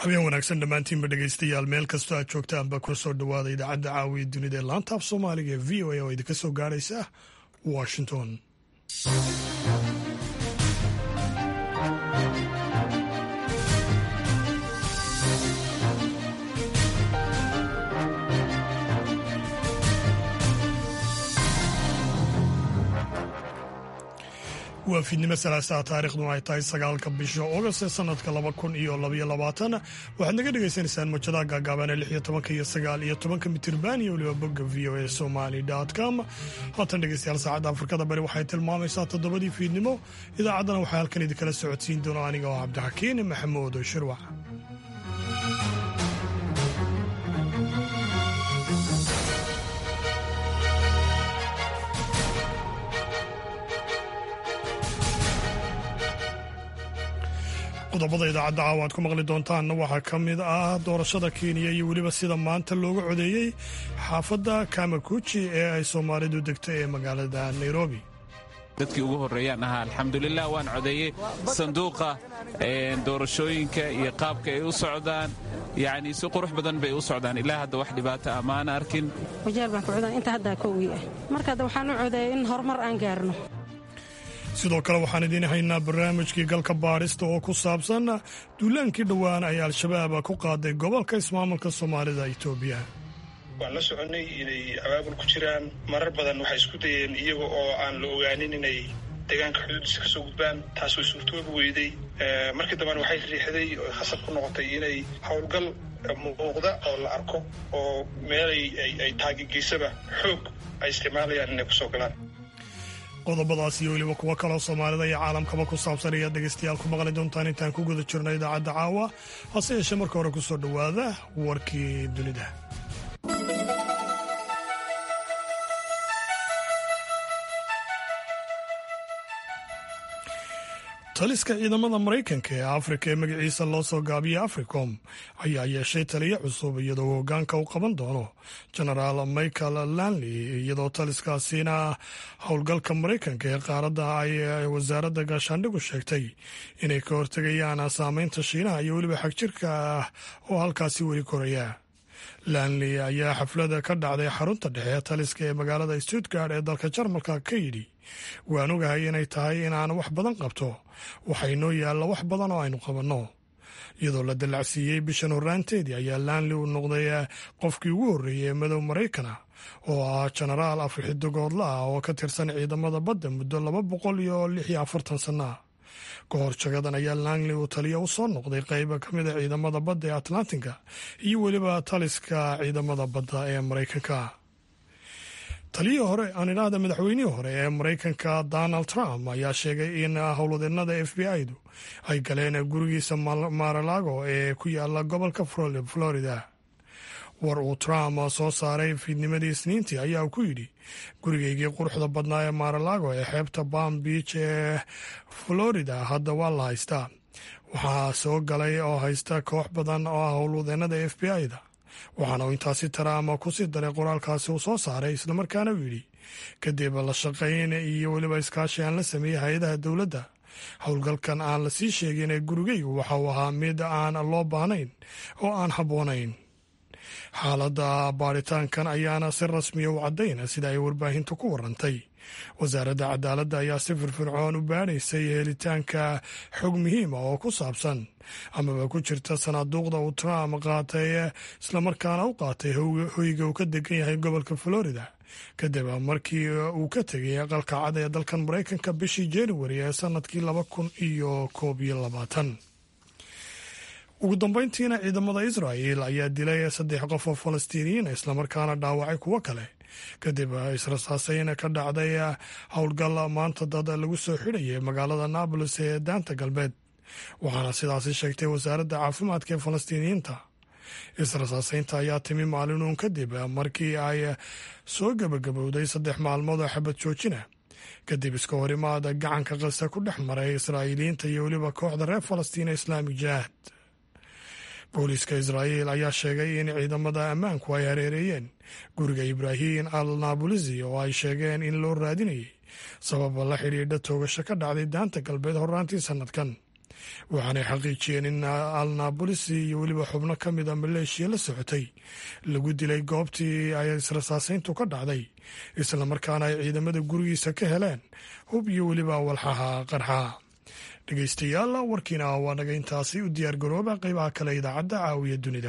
habeen wanaagsan dhammaantiinba dhegaystayaal meel kastoo aad joogtaanba kuna soo dhowaada idaacadda caawiya dunida ee laanta af soomaaliga ee v o a oo idinka soo gaaraysa washington waa fiidnimo salaasaha taariikhduna ay tahay sagaalka bisha ogost ee sanadka laba kun iyo labaiyo labaatan waxaad naga dhagaysanaysaan mojadaha gaagaaban ee lix iyo tobanka iyo sagaal iyo tobanka mitirban iyo weliba bogga v o a somali com haatan dhegeystayaal saacadda afrikada bari waxay tilmaamaysaa toddobadii fiidnimo idaacaddana waxaa halkan idinkala socodsiin doona aniga oo cabdixakiin maxamuud shirwac qodobada idaacadda caawa aad ku maqli doontaanna waxaa ka mid ah doorashada kenya iyo weliba sida maanta looga codeeyey xaafadda kamakuji ee ay soomaalidu degto ee magaalada nairobi dadkii ugu horreeyaan ahaa alxamdulilah waan codeeyey sanduuqa doorashooyinka iyo qaabka ay u socdaan yacni si qurux badan bay u socdaan ilaa hadda wax dhibaato ah maana arkin wajaal baan ku codan inta haddaa kowgii ah marka hadda waxaan u codeeyay in horumar aan gaarno sidoo kale waxaan idiin haynaa barnaamijkii galka baadhista oo ku saabsan duulaankii dhowaan ay al-shabaab ku qaaday gobolka ismaamulka soomaalida itoobiya waan la soconnay inay abaabul ku jiraan marar badan waxay isku dayeen iyaga oo aan la ogaanin inay deegaanka xuduudiisa ka soo gudbaan taas way suurtoobi weyday markii dambena waxay riixday oo khasab ku noqotay inay howlgal muuqda oo la arko oo meelay ay taagegeysaba xoog ay isticmaalayaan inay kusoo galaan qodobadaas iyo weliba kuwo kaloo soomaalida iyo caalamkaba ku saabsan ayaad dhegaystayaal ku maqli doontaan intaan ku guda jirno idaacadda caawa hase yeeshee marka hore ku soo dhowaada warkii dunida taliska ciidamada maraykanka ee afrika ee magaciisa loo soo gaabiyey africom ayaa yeeshay taliyo cusub iyadoo hoggaanka u qaban doono genaraal michael lanley iyadoo taliskaasina howlgalka maraykanka ee qaaradda ay wasaaradda gaashaandhigu sheegtay inay ka hortegayaan saameynta shiinaha iyo weliba xagjirka ah oo halkaasi weli koraya lanley ayaa xaflada ka dhacday xarunta dhexe taliska ee magaalada stuttgard ee dalka jarmalka ka yidhi waan ogahay inay tahay inaan wax badan qabto waxaa inoo yaalla wax badan oo aynu qabanno iyadoo la dallacsiiyey bishan horraanteedii ayaa lanley uu noqday qofkii ugu horreeyey ee madow maraykana oo ah jenaraal afrixidogoodla ah oo ka tirsan ciidamada badda muddo laba boqol iyo lix iyo afartan sanna ka hor jagadan ayaa langley uu taliya u soo noqday qayba ka mid a ciidamada badda ee atlantinka iyo weliba taliska ciidamada badda ee maraykanka taliyihii hore aan idhaahda madaxweynihii hore ee maraykanka donald trump ayaa sheegay in howlwadeennada f b i-du ay galeen gurigiisa maralago ee ku yaala gobolka florida war uu trump soo saaray fiidnimadii isniintii ayaa ku yidhi gurigaygii quruxda badnaa ee maralago ee xeebta palm beach ee florida hadda waa la haystaa waxaa soo galay oo haysta koox badan oo ah howlwadeennada f b i-da waxaana uu intaasi trump kusii daray qoraalkaasi uu soo saaray islamarkaana uu yidhi kadib la shaqayn iyo weliba iskaashi aan la sameeyey hay-adaha dowladda howlgalkan aan la sii sheegin ee gurigaygu waxa uu ahaa mid aan loo baahnayn oo aan habboonayn xaaladda baaritaankan ayaana si rasmiya u caddayn sida ay warbaahintu ku warantay wasaaradda cadaaladda ayaa si firfircoon u baadhaysay helitaanka xog muhiima oo ku saabsan amaba ku jirta sanaaduuqda uu trump qaatay islamarkaana u qaatay hoyga uu ka degan yahay gobolka florida kadib markii uu ka tegay aqalka cad ee dalkan maraykanka bishii januari ee sanadkii laba kun iyo koob iyo labaatan ugu dambeyntiina ciidamada israa'el ayaa dilay saddex qof oo falastiiniyiin islamarkaana dhaawacay kuwo kale kadib israsaasayn ka dhacday howlgal maanta dad lagu soo xidhayay magaalada naabolis ee daanta galbeed waxaana sidaasi sheegtay wasaaradda caafimaadka ee falastiiniyiinta israsaasaynta ayaa timi maalinuun kadib markii ay soo gebagabowday saddex maalmood oo xabad joojina kadib iska horimaada gacanka qasa ku dhex maray israa'iiliyiinta iyo weliba kooxda reer falastiin ee islaamik jihaad booliiska israa'iil ayaa sheegay in ciidamada ammaanku ay hareereeyeen guriga ibraahim al naabulisi oo ay sheegeen in loo raadinayay sababa la xidhiidha toogasho ka dhacday daanta galbeed horraantii sannadkan waxaanay xaqiijiyeen in alnabolis iyo weliba xubno ka mid a maleeshiya la socotay lagu dilay goobtii ay israsaasayntu ka dhacday islamarkaana ay ciidamada gurigiisa ka heleen hub iyo weliba walxaha qarxaa dhegeystayaal warkiina waa naga intaasi u diyaargarooba qeybaha kale idaacadda caawiya dunida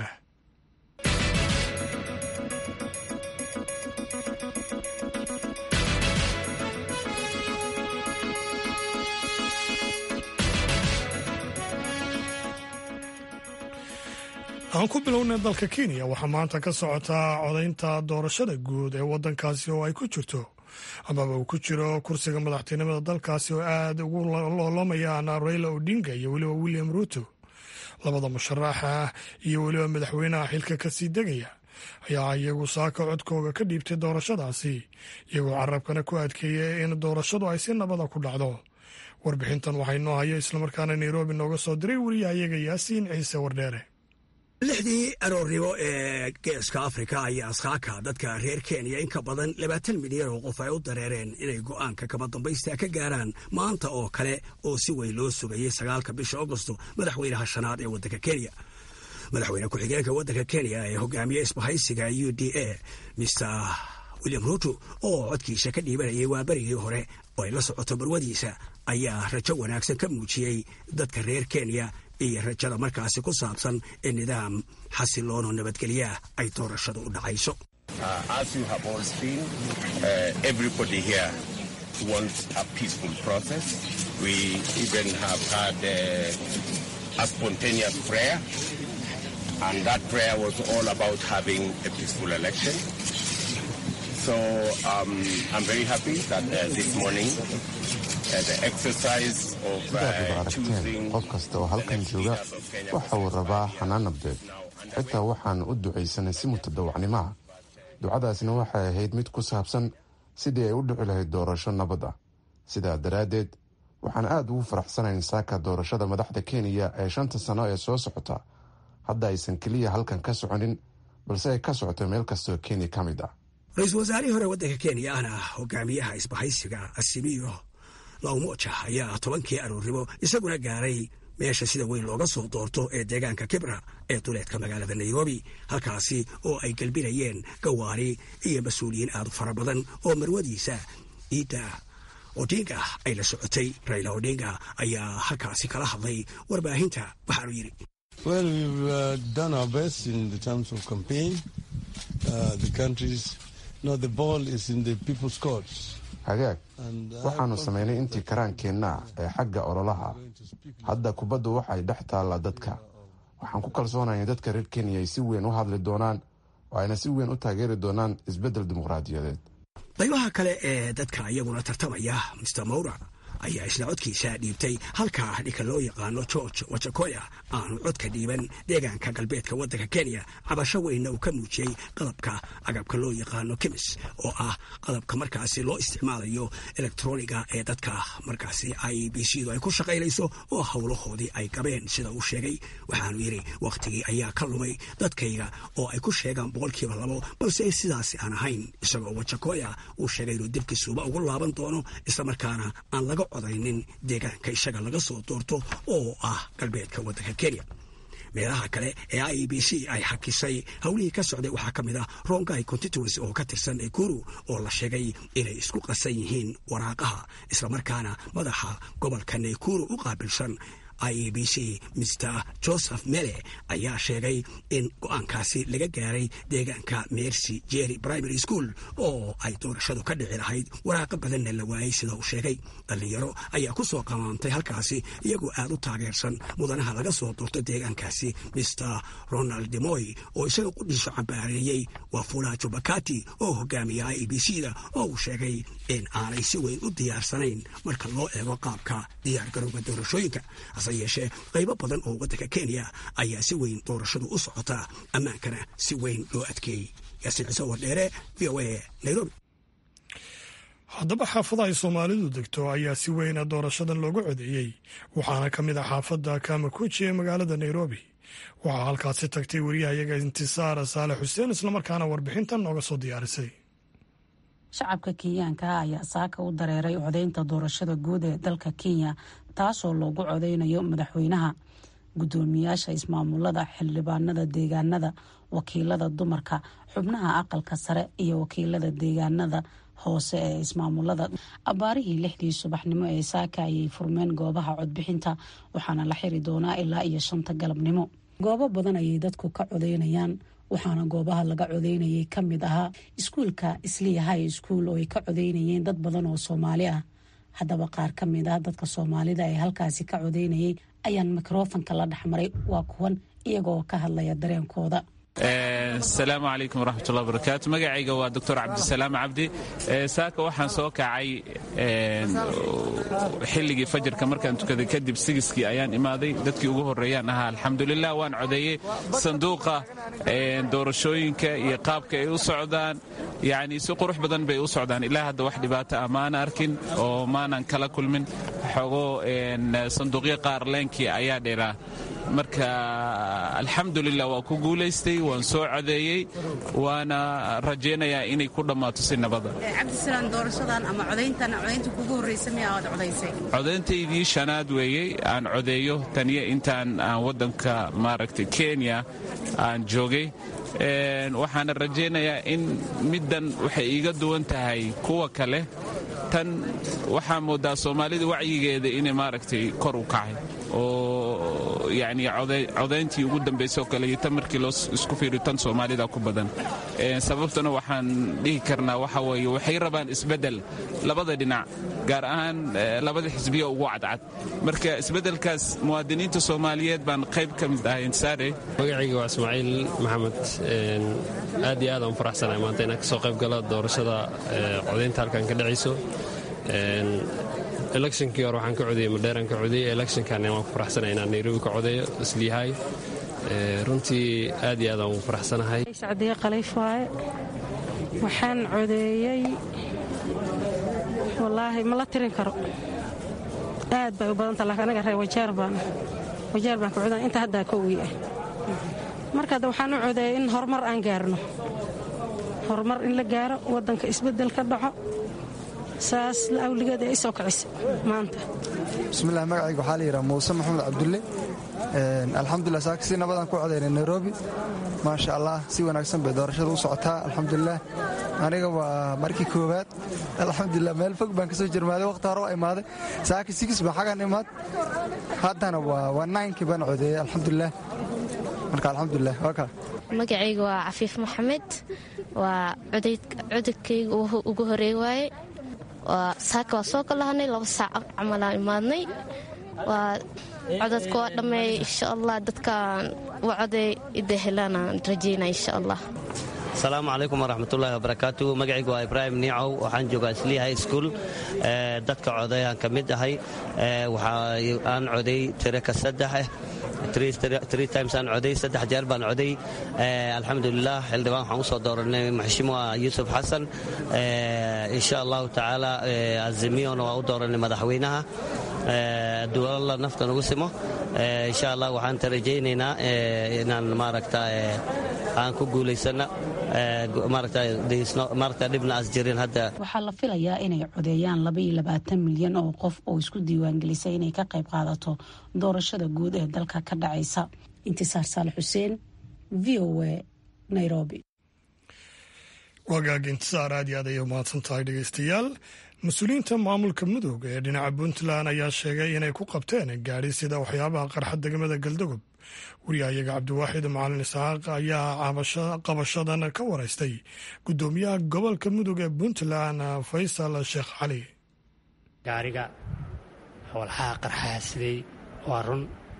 aan ku bilownay dalka kenya waxaa maanta ka socotaa codaynta doorashada guud ee waddankaasi oo ay ku jirto amaba uu ku jiro kursiga madaxtinimada dalkaasi oo aad ugu loolamayaan raila odinga iyo weliba william ruuto labada musharaxa iyo weliba madaxweynaha xilka kasii degaya ayaa iyagu saaka codkooga ka dhiibtay doorashadaasi iyagoo carabkana ku adkeeyay in doorashadu ay si nabada ku dhacdo warbixintan waxaa inoo hayo islamarkaana nairobi nooga soo diray wariyahayaga yaasiin ciise wardheere lixdii aroornimo ee geeska afrika ayaa askaaka dadka reer kenya in ka badan labaatan milyan oo qof ay u dareereen inay go'aanka kama dambaysta ka gaaraan maanta oo kale oo si weyn loo sugayey sagaalka bisha agosto madaxweynaha shanaad ee waddanka kenya madaxweyne ku-xigeenka waddanka kenya ee hogaamiye isbahaysiga u d a mr william ruuto oo codkiisa ka dhiibanayay waa berigii hore oo ay la socoto barwadiisa ayaa rajo wanaagsan ka muujiyey dadka reer kenya iyo rajada markaasi ku saabsan in nidaam xasiloono nabadgelyaah ay doorashadu u dhacayso So um, I'm very happy that uh, this morning uh, the exercise of sidaad aragteen qof kasta oo halkan jooga waxa uu rabaa xanaan nabdeed xitaa waxaan u ducaysanay si mutadawacnimo ah ducadaasna waxay ahayd mid ku saabsan sidii ay u dhici lahayd doorasho nabad ah sidaa daraaddeed waxaan aad ugu faraxsanayn saaka doorashada madaxda kenya ee shanta sano ee soo socota hadda aysan keliya halkan ka soconin balse ay ka socoto meel kastoo kenya ka mid ah ra-iisul wasaarihii hore waddanka kenya ahna hogaamiyaha isbahaysiga asimiyo lawmoja ayaa tobankii aroornimo isaguna gaaray meesha sida weyn looga soo doorto ee deegaanka kibra ee duleedka magaalada nairobi halkaasi oo ay gelbinayeen gawaari iyo mas-uuliyiin aad u fara badan oo marwadiisa iidda odinga ay la socotay raila odinga ayaa halkaasi kala hadlay warbaahinta waxaanu yidhi hagaag waxaannu samaynay intii karaankeenna ee xagga ololaha hadda kubaddu waxay dhex taallaa dadka waxaan ku kalsoonaya in dadka reer kenya ay si weyn u hadli doonaan oo ayna si weyn u taageeri doonaan isbeddel dimuqraadiyadeed qaybaha kale ee dadka iyaguna tartamaya mister mowra ayaa isna codkiisa dhiibtay halka ninka loo yaqaano george wajakoya aanu codka dhiiban deegaanka galbeedka waddanka kenya cabasho weynna uu ka muujiyey qalabka agabka loo yaqaano kemis oo ah qalabka markaasi loo isticmaalayo elektroniga ee dadka markaasi i b c du ay ku shaqaynayso oo howlahoodii ay gabeen sida uu sheegay waxaanu yidhi wakhtigii ayaa ka lumay dadkayga oo ay ku sheegaan boqolkiiba labo balse sidaasi aan ahayn isagoo wajakoya uu sheegay inuu dibkisuuba ugu laaban doono islamarkaana aan laga codaynin deegaanka isaga laga soo doorto oo ah galbeedka waddanka kenya meelaha kale ee i b c ay xakisay howlihii ka socday waxaa ka mid ah rongai constituency oo ka tirsan ekuru oo la sheegay inay isku qasan yihiin waraaqaha islamarkaana madaxa gobolka naykuru u qaabilsan i e b c mr joseph mele ayaa sheegay in go-aankaasi laga gaaray deegaanka mercy jerry primary school oo ay doorashadu ka dhici lahayd waraaqa badanna la waayey sida uu sheegay dhallinyaro ayaa ku soo qamaantay halkaasi iyagoo aad u taageersan mudanaha laga soo doorto deegaankaasi mr ronald demoy oo isaga qudhiiso cambaareeyey waa fula jubakati oo hogaamiya i e b c da oo uu sheegay in aanay si weyn u diyaarsanayn marka loo eego qaabka diyaargarowga doorashooyinka hase yeeshee qaybo badan oo waddanka kenya ayaa si weyn doorashadu u socotaa ammaankana si weyn loo adkeeyey yaasiin ciise wardheere v o a nairobi haddaba xaafada ay soomaalidu degto ayaa si weyna doorashadan looga codeeyey waxaana ka mid ah xaafadda kamakuji ee magaalada nairobi waxaa halkaasi tagtay wariyahayaga intisaar saalex xuseen islamarkaana warbixintan nooga soo diyaarisay shacabka kenyaanka ayaa saaka u dareeray codeynta doorashada guud ee dalka kenya taasoo loogu codeynayo madaxweynaha gudoomiyaasha ismaamulada xildhibaanada deegaanada wakiilada dumarka xubnaha aqalka sare iyo wakiilada deegaanada hoose ee ismaamulada abaarihii lixdii subaxnimo ee saaka ayay furmeen goobaha codbixinta waxaana la xiri doonaa ilaa iyo shanta galabnimo goobo badan ayay dadku ka codeynayaan waxaana goobaha laga codeynayay ka mid ahaa iskuulka isliya high school oo ay ka codeynayeen dad badan oo soomaali ah haddaba qaar ka mid ah dadka soomaalida ee halkaasi ka codeynayay ayaan mikrofonka la dhexmaray waa kuwan iyagoo ka hadlaya dareenkooda asalaamu calaykum waraxmatullahi barakaatu magacayga waa doctor cabdisalaam cabdi saaka waxaan soo kacay xilligii fajarka markaan tukaday kadib sigiskii ayaan imaaday dadkii ugu horreeyaan ahaa alxamdulilah waan codeeyey sanduuqa doorashooyinka iyo qaabka ay u socdaan yacni si qurux badan bay u socdaan ilaa hadda wax dhibaato ah maana arkin oo maanan kala kulmin xogo sanduuqyo qaar leenkii ayaa dheeraa marka alxamdulilah waa ku guulaystay waan soo codeeyey waana rajaynayaa inay ku dhammaato si nabada cabdisalaam doorashadan ama codayntan codaynta kugu horreysa miya aad codaysay codayntaydii shanaad weeyey aan codeeyo taniyo intaan aan waddanka maaragtay kenya aan joogay waxaana rajaynayaa in middan waxay iiga duwan tahay kuwa kale tan waxaa moodaa soomaalida wacyigeeda inay maaragtay kor u kacay oo yani codayntii ugu dambaysay oo kale iyo tan markii loo isku fiiriyo tan soomaalida ku badan sababtuna waxaan dhihi karnaa waxa weeye waxay rabaan isbeddel labada dhinac gaar ahaan labada xisbiya ugu cadcad marka isbeddelkaas muwaadiniinta soomaaliyeed baan qayb ka mid ahay insaare magacayga waa ismaaciil maxamed aad iyo aad aan faraxsanahay maanta inaan kasoo qayb gala doorashada codaynta halkan ka dhacayso electionkii hore waxaan ka codeyey madheeraan ka codeyey electionkan waan ku faraxsanahay inaan nairobi ka codeeyo isliyahay runtii aad iyo aad aan ugu faraxsanahay sacdiye khaliif waaye waxaan codeeyey wallaahi ma la tirin karo aad bay u badanta laakiin anaga reer wajeer baan wajeer baan ka codan inta haddaa kowgii ah marka hadda waxaan u codeeyey in horumar aan gaarno horumar in la gaaro waddanka isbeddel ka dhaco saas awligeed ee isoo kicisa maanta bismillahi magacayga waxaa la yidhaha muuse maxamed cabdulle alxamdulilah saaka si nabadaan ku codaynay nairobi maasha allah si wanaagsan bay doorashada u socotaa alxamdulilah aniga waa markii koowaad alxamdulilah meel fog baan kasoo jirmaaday waqti hore waa imaaday saaka sigis baan xagan imaad haddana waa naynkii baan codeeyey alxamdulilah marka alxamdulilah waa kaa magacayga waa cafiif maxamed waa codadkayga ugu horeey waaye saaka waa soo kalahanay laba saac camalaan imaadnay waa codadka waa dhammeey insha allah dadkaan u coday ida helaanaan rajaynaa insha allah asalaamu calaykum waraxmatullaahi wabarakaatu magacaygu waa ibraahim niicow waxaan joogaa islii high school dadka codayaan ka mid ahay aan coday tiraka saddex three times aan coday saddex jeer baan coday alxamdulilah xildhibaan waxaan usoo dooranay maxshimuwa yuusuf xasan insha allahu tacaala azimiyona waa u dooranay madaxweynaha duwalala nafta nagu simo insha allah waxaan tarajaynaynaa inaan maaragta aan ku guulaysana maaragta dhibna as jirin hadda waxaa la filayaa inay codeeyaan labaiyo labaatan milyan oo qof oo isku diiwaangelisay inay ka qayb qaadato doorashada guud ee dalka ka dhacaysa intisaar saale xuseen v o a nairobi wagaag intisaar aad iyo aad ayay umahadsan tahay dhegeystayaal mas-uuliyiinta maamulka mudug ee dhinaca puntland ayaa sheegay inay ku qabteen gaadhi sida waxyaabaha qarxa degmada galdogob wariyahayaga cabdiwaaxid macalin isxaaq ayaa qabashadan ka waraystay guddoomiyaha gobolka mudug ee puntland faysal sheekh cali gaariga walxaha qarxaha siday waa run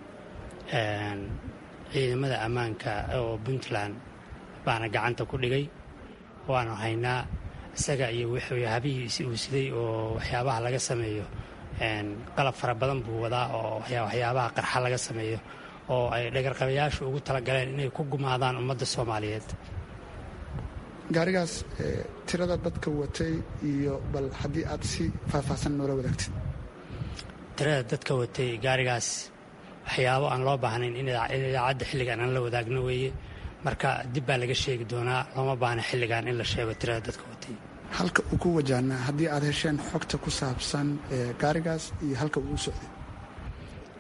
ciidamada ammaanka oo puntland baana gacanta ku dhigay waanu haynaa isaga iyo habihiisi uu siday oo waxyaabaha laga sameeyo qalab fara badan buu wadaa oo waxyaabaha qarxa laga sameeyo oo ay dhagarqabayaashu ugu talagaleen inay ku gumaadaan ummadda soomaaliyeed gaarigaas tirada dadka watay iyo bal haddii aad si faahfaahsan noola wadaagtid tirada dadka watay gaarigaas waxyaabo aan loo baahnayn in idaacadda xilligan aan la wadaagno weeye marka dib baa laga sheegi doonaa looma baahna xilligan in la sheego tirada dadka watay halka uu ku wajahnaa haddii aad hesheen xogta ku saabsan gaarigaas iyo halka uu u socday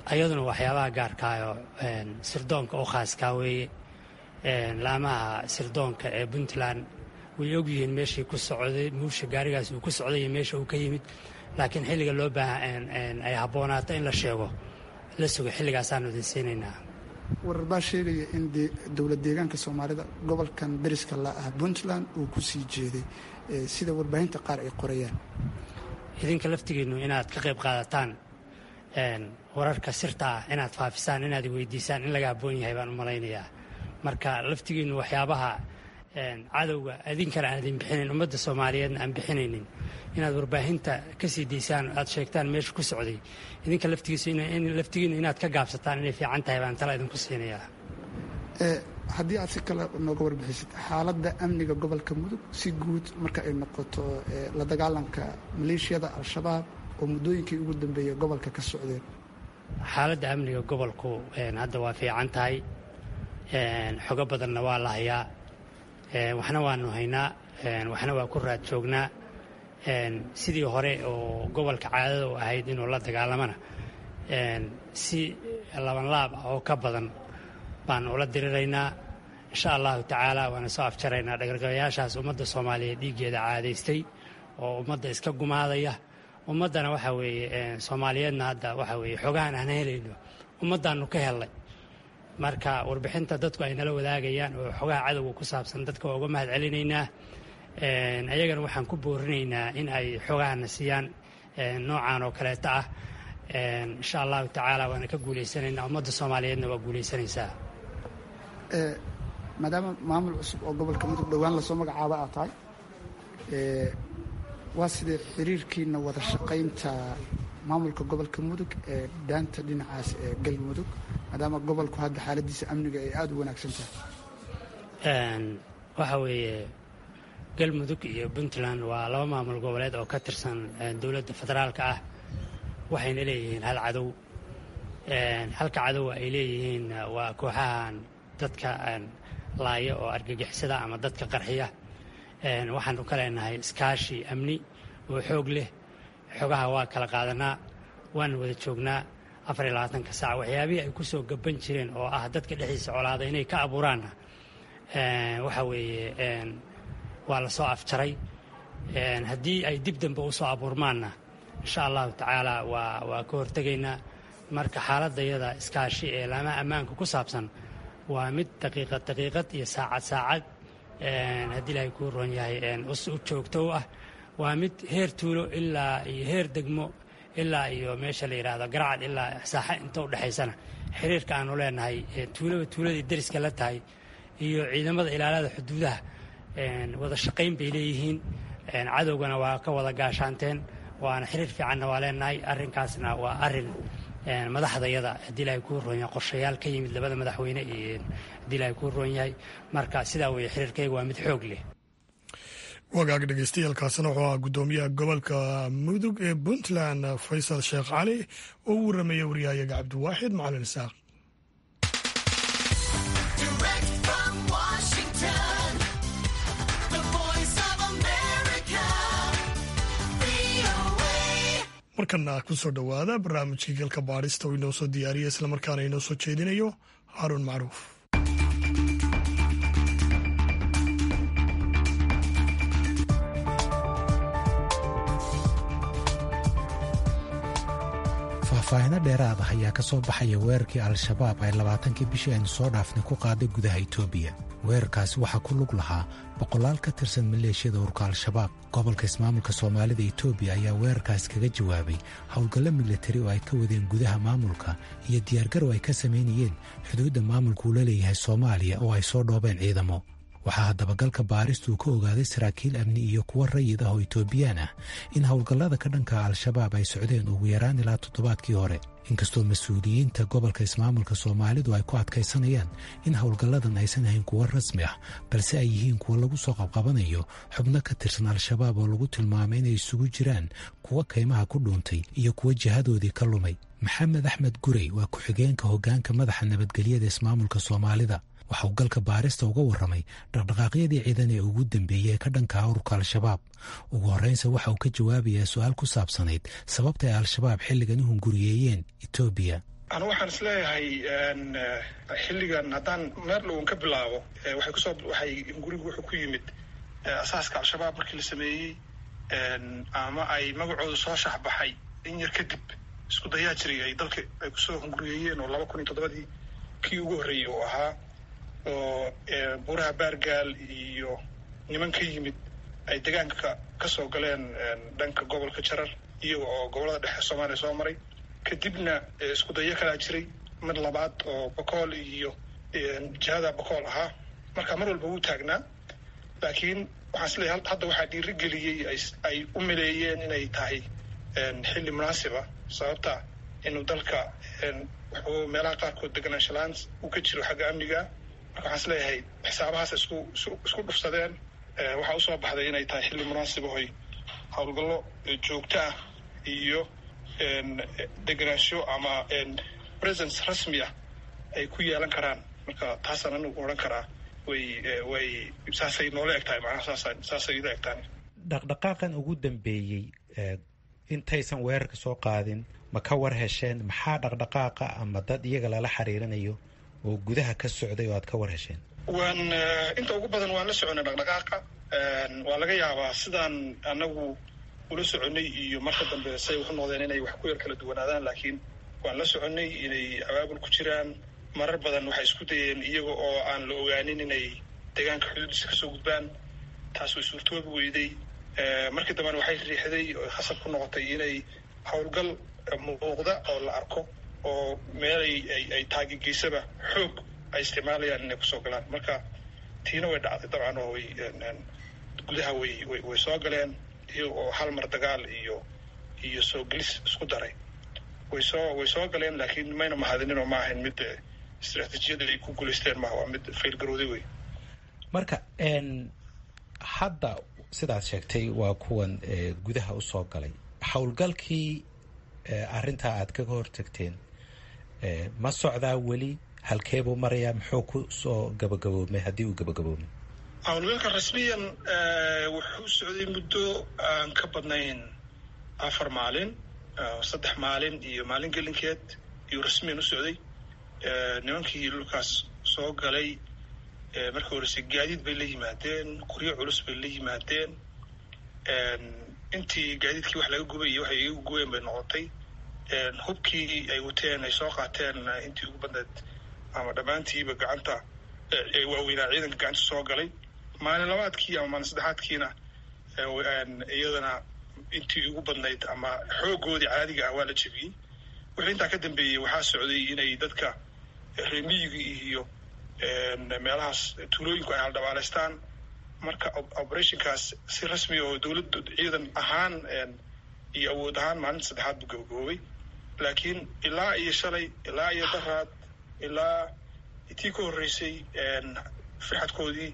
ayaduna waxyaabaha gaarkaayo sirdoonka oo khaaskaa weeye laamaha sirdoonka ee puntland way ogyihiin meeshii ku socday muusha gaarigaas uu ku socday iyo meesha uu ka yimid laakiin xilliga loo baaha ay habboonaato in la sheego la sugo xilligaasaanu idin siinaynaa warar baa sheegaya in dowlad deegaanka soomaalida gobolkan dariska la ah puntland uu ku sii jeeday sida warbaahinta qaar ay qorayaan idinka laftigiinnu inaad ka qayb qaadataan wararka sirta ah inaad faafisaan inaad weydiisaan in laga habboon yahay baan u malaynayaa marka laftigiinnu waxyaabaha cadowga idinkana aan idin bixinayn ummadda soomaaliyeedna aan bixinaynin inaad warbaahinta ka sii daysaan aad sheegtaan meesha ku socday idinka laftigiinnu inaad ka gaabsataan inay fiican tahay baan tala idinku siinayaa haddii aad si kale nooga warbixisid xaaladda amniga gobolka mudug si guud marka ay noqoto la dagaalanka maleeshiyada al-shabaab oo muddooyinkii ugu dambeeyey gobolka ka socdeen xaaladda amniga gobolku hadda waa fiican tahay xogo badanna waa la hayaa waxna waanu haynaa waxna waa ku raad joognaa sidii hore oo gobolka caadada u ahayd inuu la dagaalamana si labanlaab ah oo ka badan baanu ula diriraynaa insha allahu tacaala waana soo afjaraynaa dhagargabayaashaas ummadda soomaaliyeed dhiiggeeda caadaystay oo ummadda iska gumaadaya ummaddana waxa weeye soomaaliyeedna hadda waxa weeye xogahan aan helayno ummaddaannu ka hellay marka warbixinta dadku ay nala wadaagayaan oo xogaha cadowga ku saabsan dadka waa uga mahad celinaynaa ayagana waxaan ku boorinaynaa in ay xogahana siiyaan noocan oo kaleeta ah insha allahu tacaala waana ka guulaysanaynaa ummadda soomaaliyeedna waa guulaysanaysaa maadaama maamul cusub oo gobolka mudug dhowaan lasoo magacaaba aad tahay waa sidee xiriirkiina wada shaqaynta maamulka gobolka mudug ee daanta dhinacaas ee galmudug maadaama gobolku hadda xaaladiisa amniga ay aada u wanaagsan tahay waxa weeye galmudug iyo puntland waa laba maamul goboleed oo ka tirsan dowladda federaalka ah waxayna leeyihiin hal cadow halka cadowa ay leeyihiin waa kooxahan dadka laaya oo argagixisada ama dadka qarxiya waxaanu ka leenahay iskaashi amni oo xoog leh xogaha waa kala qaadanaa waana wada joognaa afar iyo labaatanka saac waxyaabihii ay ku soo gaban jireen oo ah dadka dhexdiisa colaada inay ka abuuraanna waxa weeye waa la soo afjaray haddii ay dib dambe u soo abuurmaanna insha allahu tacaala waa waa ka hortegaynaa marka xaaladayada iskaashi ee laamaha ammaanka ku saabsan waa mid daqiiqad daqiiqad iyo saacad saacad haddii ilaahay kuu roon yahay u joogto u ah waa mid heer tuulo ilaa iyo heer degmo ilaa iyo meesha la yidhaahdo garacad ilaa saaxa inta u dhexaysana xiriirka aanu leenahay tuulaba tuuladii dariska la tahay iyo ciidamada ilaalada xuduudaha wada shaqayn bay leeyihiin cadowgana waa ka wada gaashaanteen waana xiriir fiicanna waa leenahay arrinkaasna waa arin madaxdayada haddii ilaahay kuu roon yahay qorshayaal ka yimid labada madaxweyne iyo haddii ilaahay kuu roon yahay marka sidaa weeye xiriirkayga waa mid xoog leh wagaag dhegeystayaaalkaasina wuxuu ahaa guddoomiyaha gobolka mudug ee puntland faysal sheekh cali oo u warramaya waryahayaga cabdiwaaxid macalin isaaq markana ku soo dhowaada barnaamijkii galka baadhista oo inoo soo diyaariya islamarkaana inoo soo jeedinayo haaruun macruuf faahfaahino dheeraad ah ayaa ka soo baxaya weerarkii al-shabaab ay labaatankii bishii aynu soo dhaafnay ku qaaday gudaha itoobiya weerarkaasi waxaa ku lug lahaa boqolaal ka tirsan maleeshiyada urka al-shabaab gobolka ismaamulka soomaalida itoobiya ayaa weerarkaasi kaga jawaabay howlgallo milatari oo ay ka wadeen gudaha maamulka iyo diyaargarow ay ka samaynayeen xuduudda maamulka uu la leeyahay soomaaliya oo ay soo dhoobeen ciidamo waxaa dabagalka baaristu uu ka ogaaday saraakiil amni iyo kuwo rayid ah oo itoobiyaan ah in howlgallada ka dhanka al-shabaab ay socdeen ugu yaraan ilaa toddobaadkii hore inkastoo mas-uuliyiinta gobolka ismaamulka soomaalidu ay ku adkaysanayaan in howlgalladan aysan ahayn kuwo rasmi ah balse ay yihiin kuwo lagu soo qabqabanayo xubno ka tirsan al-shabaab oo lagu tilmaamay inay isugu jiraan kuwo kaymaha ku dhuuntay iyo kuwo jihadoodii ka lumay maxamed axmed gurey waa ku-xigeenka hoggaanka madaxa nabadgelyada ismaamulka soomaalida waxa uu galka baarista uga warramay dhaqdhaqaaqyadii ciidan ee ugu dambeeyey ee ka dhanka ururka al-shabaab ugu horreynse waxa uu ka jawaabayaa su-aal ku saabsanayd sababta ay al-shabaab xilligan u hunguriyeeyeen etoobiya anu waxaan isleeyahay xilligan haddaan meer dhowan ka bilaabo waxay kusoo waxay gurigu wuxuu ku yimid asaaska al-shabaab markii la sameeyey ama ay magacooda soo shaxbaxay in yar kadib isku dayaa jiray ay dalka ay kusoo hunguriyeeyeen oo laba kun iyo toddobadii kii ugu horreeyey uu ahaa oo buuraha baargaal iyo niman ka yimid ay degaanka ka soo galeen dhanka gobolka jarar iyaga oo gobollada dhexe soomaaliya soo maray kadibna isku dayo kalaa jiray mid labaad oo bokool iyo jihada bokool ahaa marka mar walba wuu taagnaa laakiin waxaan isleeyahay hadda waxaa dhiirigeliyey ay u maleeyeen inay tahay xilli munaasiba sababta inuu dalka wuxuu meelaha qaarkood deganaanshalaan uu ka jiro xagga amniga marka waxaan isleeyahay xisaabahaas isku isku dhufsadeen waxaa usoo baxday inay tahay xilli munaasibahoy howlgallo joogto ah iyo deganaansho ama presence rasmi ah ay ku yeelan karaan marka taasaan anigu odhan karaa way way saasay noola eg tahay macnaha saasa saasay ila eg tahay dhaqdhaqaaqan ugu dambeeyey intaysan weerarka soo qaadin ma ka war hesheen maxaa dhaqdhaqaaqa ama dad iyaga lala xiriirinayo oo gudaha ka socday oo aad ka war hesheen waan inta ugu badan waan la soconay dhaqdhaqaaqa waa laga yaabaa sidaan anagu ula soconay iyo marka dambe say waxu noqdeen inay wax ku yar kala duwanaadaan laakiin waan la soconay inay abaabul ku jiraan marar badan waxay isku dayeen iyaga oo aan la ogaanin inay deegaanka xuduudiisa kasoo gudbaan taas way suurtoobi weyday markii dambena waxay riixday oo khasab ku noqotay inay howlgal muuqda oo la arko oo meelay ay taagigeysaba xoog ay isticmaalayaan inay kusoo galaan marka tiina way dhacday dabcan oo way gudaha way way soo galeen iyaga oo hal mar dagaal iyo iyo soo gelis isku daray way soo way soo galeen laakiin mayna mahadinin oo ma ahayn mid istraatiijiyada ay ku guulaysteen maaha waa mid faylgarooday wey marka hadda sidaad sheegtay waa kuwan gudaha usoo galay howlgalkii arrintaa aad kaga hortagteen ma socdaa weli halkeebuu marayaa muxuu ku soo gabagaboomay haddii uu gabagaboomay howlgalka rasmiyan wuxuu socday muddo aan ka badnayn afar maalin saddex maalin iyo maalin gelinkeed iyuu rasmiyan u socday nimankii dhulkaas soo galay markii horeyse gaadiid bay la yimaadeen qoryo culus bay la yimaadeen intii gaadiidkii wax laga gubay iyo waxay igu gubeen bay noqotay hubkii ay wateen ay soo qaateen intii ugu badneed ama dhammaantiiba gacanta waaweynaa ciidanka gacanta soo galay maalin labaadkii ama maalin saddexaadkiina iyadana intii ugu badnayd ama xoogoodii caadiga ah waa la jebiyey wixii intaa ka dambeeyey waxaa socday inay dadka reemiyiga iyo meelahaas tuulooyinku ay haldhabaalaystaan marka operationkaas si rasmi oo dowladda ciidan ahaan iyo awood ahaan maalinta saddexaad buu gabagaboobay laakiin ilaa iyo shalay ilaa iyo daraad ilaa tii ka horreysay firxadkoodii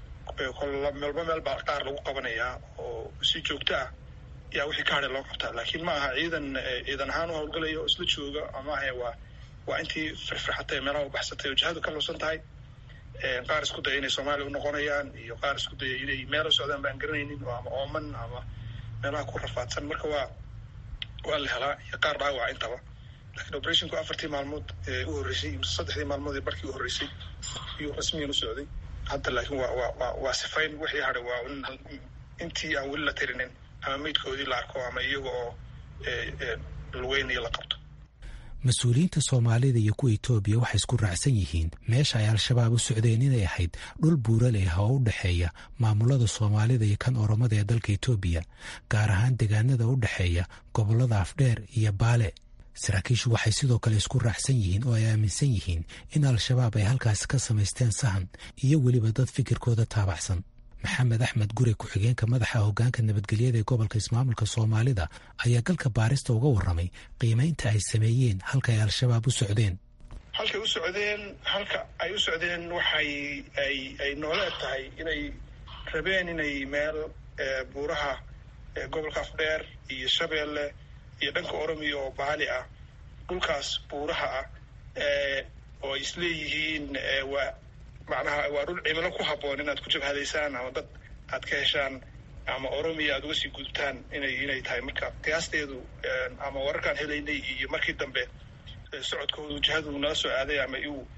meelba meel baa qaar lagu qabanayaa oo si joogto ah yaa wixii ka hadhay loo qabtaa laakiin ma aha ciidan ciidan ahaan u howlgalaya oo isla jooga ama ahe waa waa intii firfirxatay meelaha u baxsatay oo jihadu ka luusan tahay qaar isku daya inay soomaaliya u noqonayaan iyo qaar isku daya inay meel u socdaan baan garanaynin oo ama ooman ama meelaha ku rafaadsan marka waa waa la helaa iyo qaar dhaawaca intaba lakiin operationku afartii maalmood u horreysay mise saddexdii maalmood ee barkii u horreysay iyuu rasmiyan u socday hadda laakiin waa waa waa waa sifayn wixii hadhay waa intii aan weli la tirinin ama meydkoodii la arko ama iyaga oo lugeynayo la qabto mas-uuliyiinta soomaalida iyo kuwa etoobiya waxay isku raacsan yihiin meesha ay al-shabaab u socdeen inay ahayd dhul buuraleh oo u dhexeeya maamulada soomaalida iyo kan oromada ee dalka etoobiya gaar ahaan deegaanada u dhexeeya gobollada afdheer iyo baale saraakiishu waxay sidoo kale isku raacsan yihiin oo ay aaminsan yihiin in al-shabaab ay halkaasi ka samaysteen sahan iyo weliba dad fikirkooda taabacsan maxamed axmed gure ku-xigeenka madaxa hoggaanka nabadgelyada ee gobolka ismaamulka soomaalida ayaa galka baarista uga warramay qiimaynta ay sameeyeen halka ay al-shabaab u socdeen halkay u socdeen halka ay u socdeen waxay ay ay noola eg tahay inay rabeen inay meel buuraha gobolka afdheer iyo shabeelle iyo dhanka oromiya oo baali ah dhulkaas buuraha ah oo ay isleeyihiin waa macnaha waa dhul cimilo ku habboon inaad ku jabhadaysaan ama dad aad ka heshaan ama oromiya aad uga sii gudubtaan inay inay tahay marka qiyaasteedu ama wararkaan helaynay iyo markii dambe socodkoodu jihadu nala soo aaday ama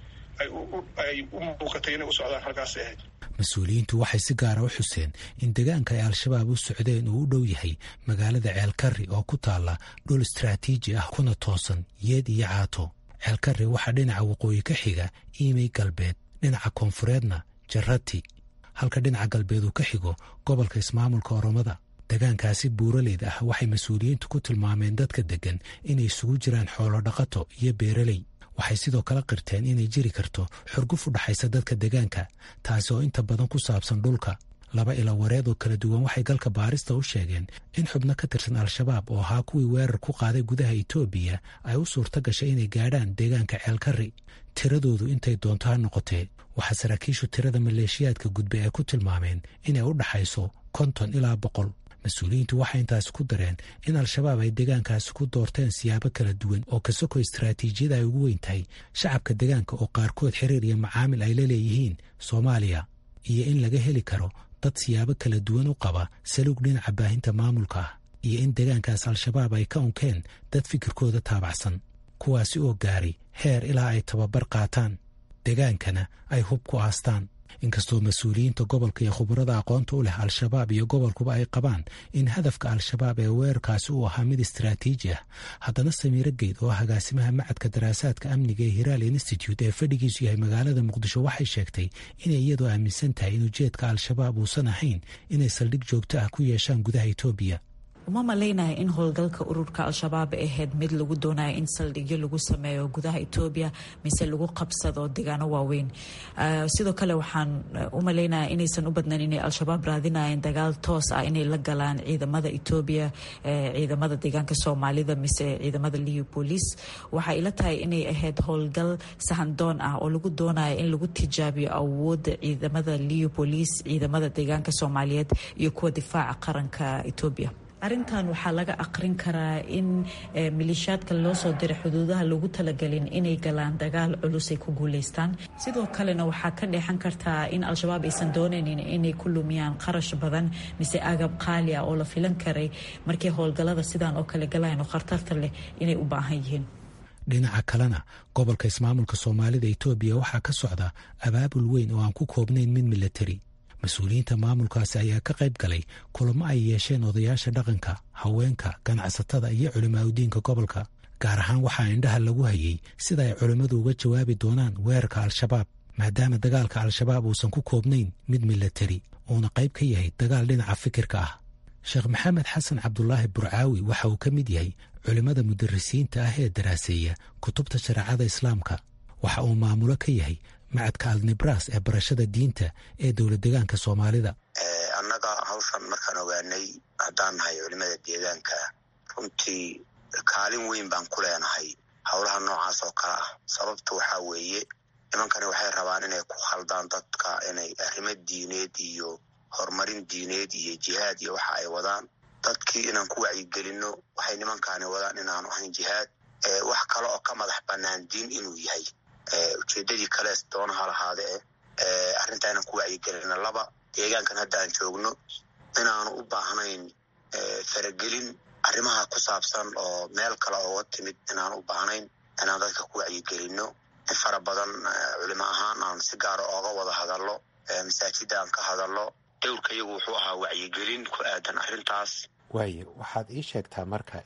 ay u muuqatay inay u socdaan halkaasay ahayd mas-uuliyiintu waxay si gaara u xuseen in deegaanka ay al-shabaab u socdeen uu u dhow yahay magaalada ceelkarri oo ku taalla dhul istraatiiji ah kuna toosan yeed iyo caato ceelkarri waxaa dhinaca waqooyi ka xiga iimey galbeed dhinaca koonfureedna jarati halka dhinaca galbeed uu ka xigo gobolka ismaamulka oromada degaankaasi buuraleyda ah waxay mas-uuliyiintu ku tilmaameen dadka deggan inay isugu jiraan xoolo dhaqato iyo beeraley waxay sidoo kale qirteen inay jiri karto xurguf u dhaxaysa dadka degaanka taasi oo inta badan ku saabsan dhulka laba ila wareed oo kala duwan waxay galka baarista u sheegeen in xubno ka tirsan al-shabaab oo ahaa kuwii weerar ku qaaday gudaha etoobiya ay u suurto gashay inay gaadhaan deegaanka ceelkarri tiradoodu intay doonto ha noqotee waxaa saraakiishu tirada maleeshiyaadka gudbe ay ku tilmaameen inay u dhaxayso konton ilaa boqol mas-uuliyiintu waxay intaasi ku dareen in al-shabaab ay deegaankaasi ku doorteen siyaabo kala duwan oo kasoko istaraatiijiyada ay ugu weyn tahay shacabka deegaanka oo qaarkood xiriir iyo macaamil ay la leeyihiin soomaaliya iyo in laga heli karo dad siyaabo kala duwan u qaba saluug dhinaca baahinta maamulka ah iyo in deegaankaas al-shabaab ay ka unkeen dad fikirkooda taabacsan kuwaasi oo gaaray heer ilaa ay tababar qaataan degaankana ay hub ku aastaan inkastoo mas-uuliyiinta gobolka iyo khubarada aqoonta u leh al-shabaab iyo gobolkuba ay qabaan in hadafka al-shabaab ee weerarkaasi uu ahaa mid istaraatiiji ah haddana samiiro geyd oo agaasimaha macadka daraasaadka amniga ee hiraal institute ee fadhigiisu yahay magaalada muqdisho waxay sheegtay inay iyadoo aaminsan tahay in ujeedka al-shabaab uusan ahayn inay saldhig joogto ah ku yeeshaan gudaha etoobiya uma malaynaya in howlgalka ururka al-shabaab ahayd mid lagu doonayo in saldhigyo lagu sameeyo gudaha etoobiya mise lagu qabsado deegaano waaweyn sidoo kale waxaan u malaynaya inaysan u badnayn inay al-shabaab raadinayeen dagaal toos ah inay la galaan ciidamada etoobiya ciidamada deegaanka soomaalida mise ciidamada liu boolice waxay ila tahay inay ahayd howlgal sahandoon ah oo lagu doonayo in lagu tijaabiyo awoodda ciidamada liu boolice ciidamada deegaanka soomaaliyeed iyo kuwa difaaca qaranka etoobiya arrintan waxaa laga aqrin karaa in maleeshiyaadka loo soo diray xuduudaha lagu talagelin inay galaan dagaal culus ay ku guuleystaan sidoo kalena waxaa ka dheexan kartaa in al-shabaab aysan doonaynin inay ku lumiyaan qarash badan mise agab qaali ah oo la filan karay markii howlgallada sidaan oo kale galayan oo khatarta leh inay u baahan yihiin dhinaca kalena gobolka ismaamulka soomaalida etoobiya waxaa ka socda abaabul weyn oo aan ku koobnayn mid milatari mas-uuliyiinta maamulkaasi ayaa ka qayb galay kulamo ay yeesheen odayaasha dhaqanka haweenka ganacsatada iyo culimaadudiinka gobolka gaar ahaan waxaa indhaha lagu hayay sida ay culimmadu uga jawaabi doonaan weerarka al-shabaab maadaama dagaalka al-shabaab uusan ku koobnayn mid milatari uuna qayb ka yahay dagaal dhinaca fikirka ah sheekh maxamed xasan cabdulaahi burcaawi waxa uu ka mid yahay culimmada mudarisiinta ah ee daraaseeya kutubta shareecada islaamka waxa uu maamulo ka yahay macadka alnibras ee barashada diinta ee dowlad deegaanka soomaalida annaga hawshan markaan ogaanay haddaan nahay culimada deegaanka runtii kaalin weyn baan ku leenahay howlaha noocaas oo kale ah sababta waxaa weeye nimankani waxay rabaan inay ku khaldaan dadka inay arrimo diineed iyo horumarin diineed iyo jihaad iyo waxa ay wadaan dadkii inaan ku wacyigelinno waxay nimankaani wadaan inaanu ahayn jihaad wax kale oo ka madax bannaan diin inuu yahay ujeedadii kalees doonaha lahaadee arrintaa inaan ku wacyigelina laba deegaankan hadda aan joogno inaanu u baahnayn faragelin arrimaha ku saabsan oo meel kale ooga timid inaan u baahnayn inaan dadka ku wacyigelinno in fara badan culimo ahaan aan si gaara ooga wada hadallo masaajida aan ka hadallo dowrka iyagu wuxuu ahaa wacyigelin ku aadan arrintaas waaye waxaad ii sheegtaa marka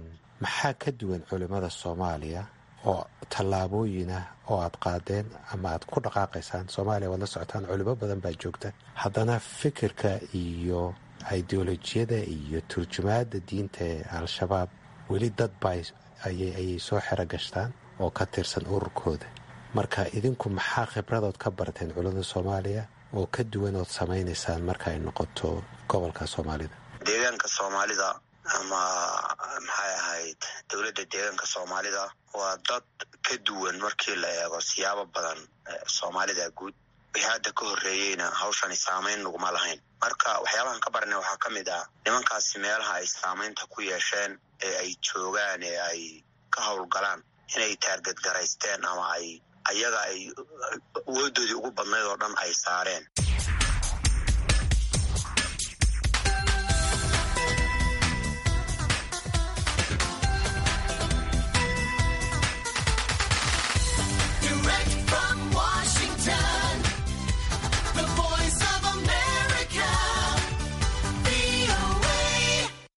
maxaa ka duwan culimmada soomaaliya oo tallaabooyin ah oo aad qaadeen ama aad ku dhaqaaqaysaan soomaaliya waad la socotaan culimo badan baa joogta haddana fikirka iyo ideolojiyada iyo turjumaadda diinta ee al-shabaab weli dad baa ayay soo xero gashtaan oo ka tirsan ururkooda marka idinku maxaa khibradood ka barteen culimada soomaaliya oo ka duwan ood samaynaysaan marka ay noqoto gobolka soomaalida deegaanka soomaalida ama maxay ahayd dowladda deegaanka soomaalida waa dad ka duwan markii la eego siyaabo badan soomaalida guud wixii hadda ka horreeyeyna hawshani saamayn naguma lahayn marka waxyaabahan ka baranay waxaa ka mid ah nimankaasi meelaha ay saamaynta ku yeesheen ee ay joogaan ee ay ka howlgalaan inay taargadgaraysteen ama ay ayaga ay awoodoodii ugu badnayd oo dhan ay saareen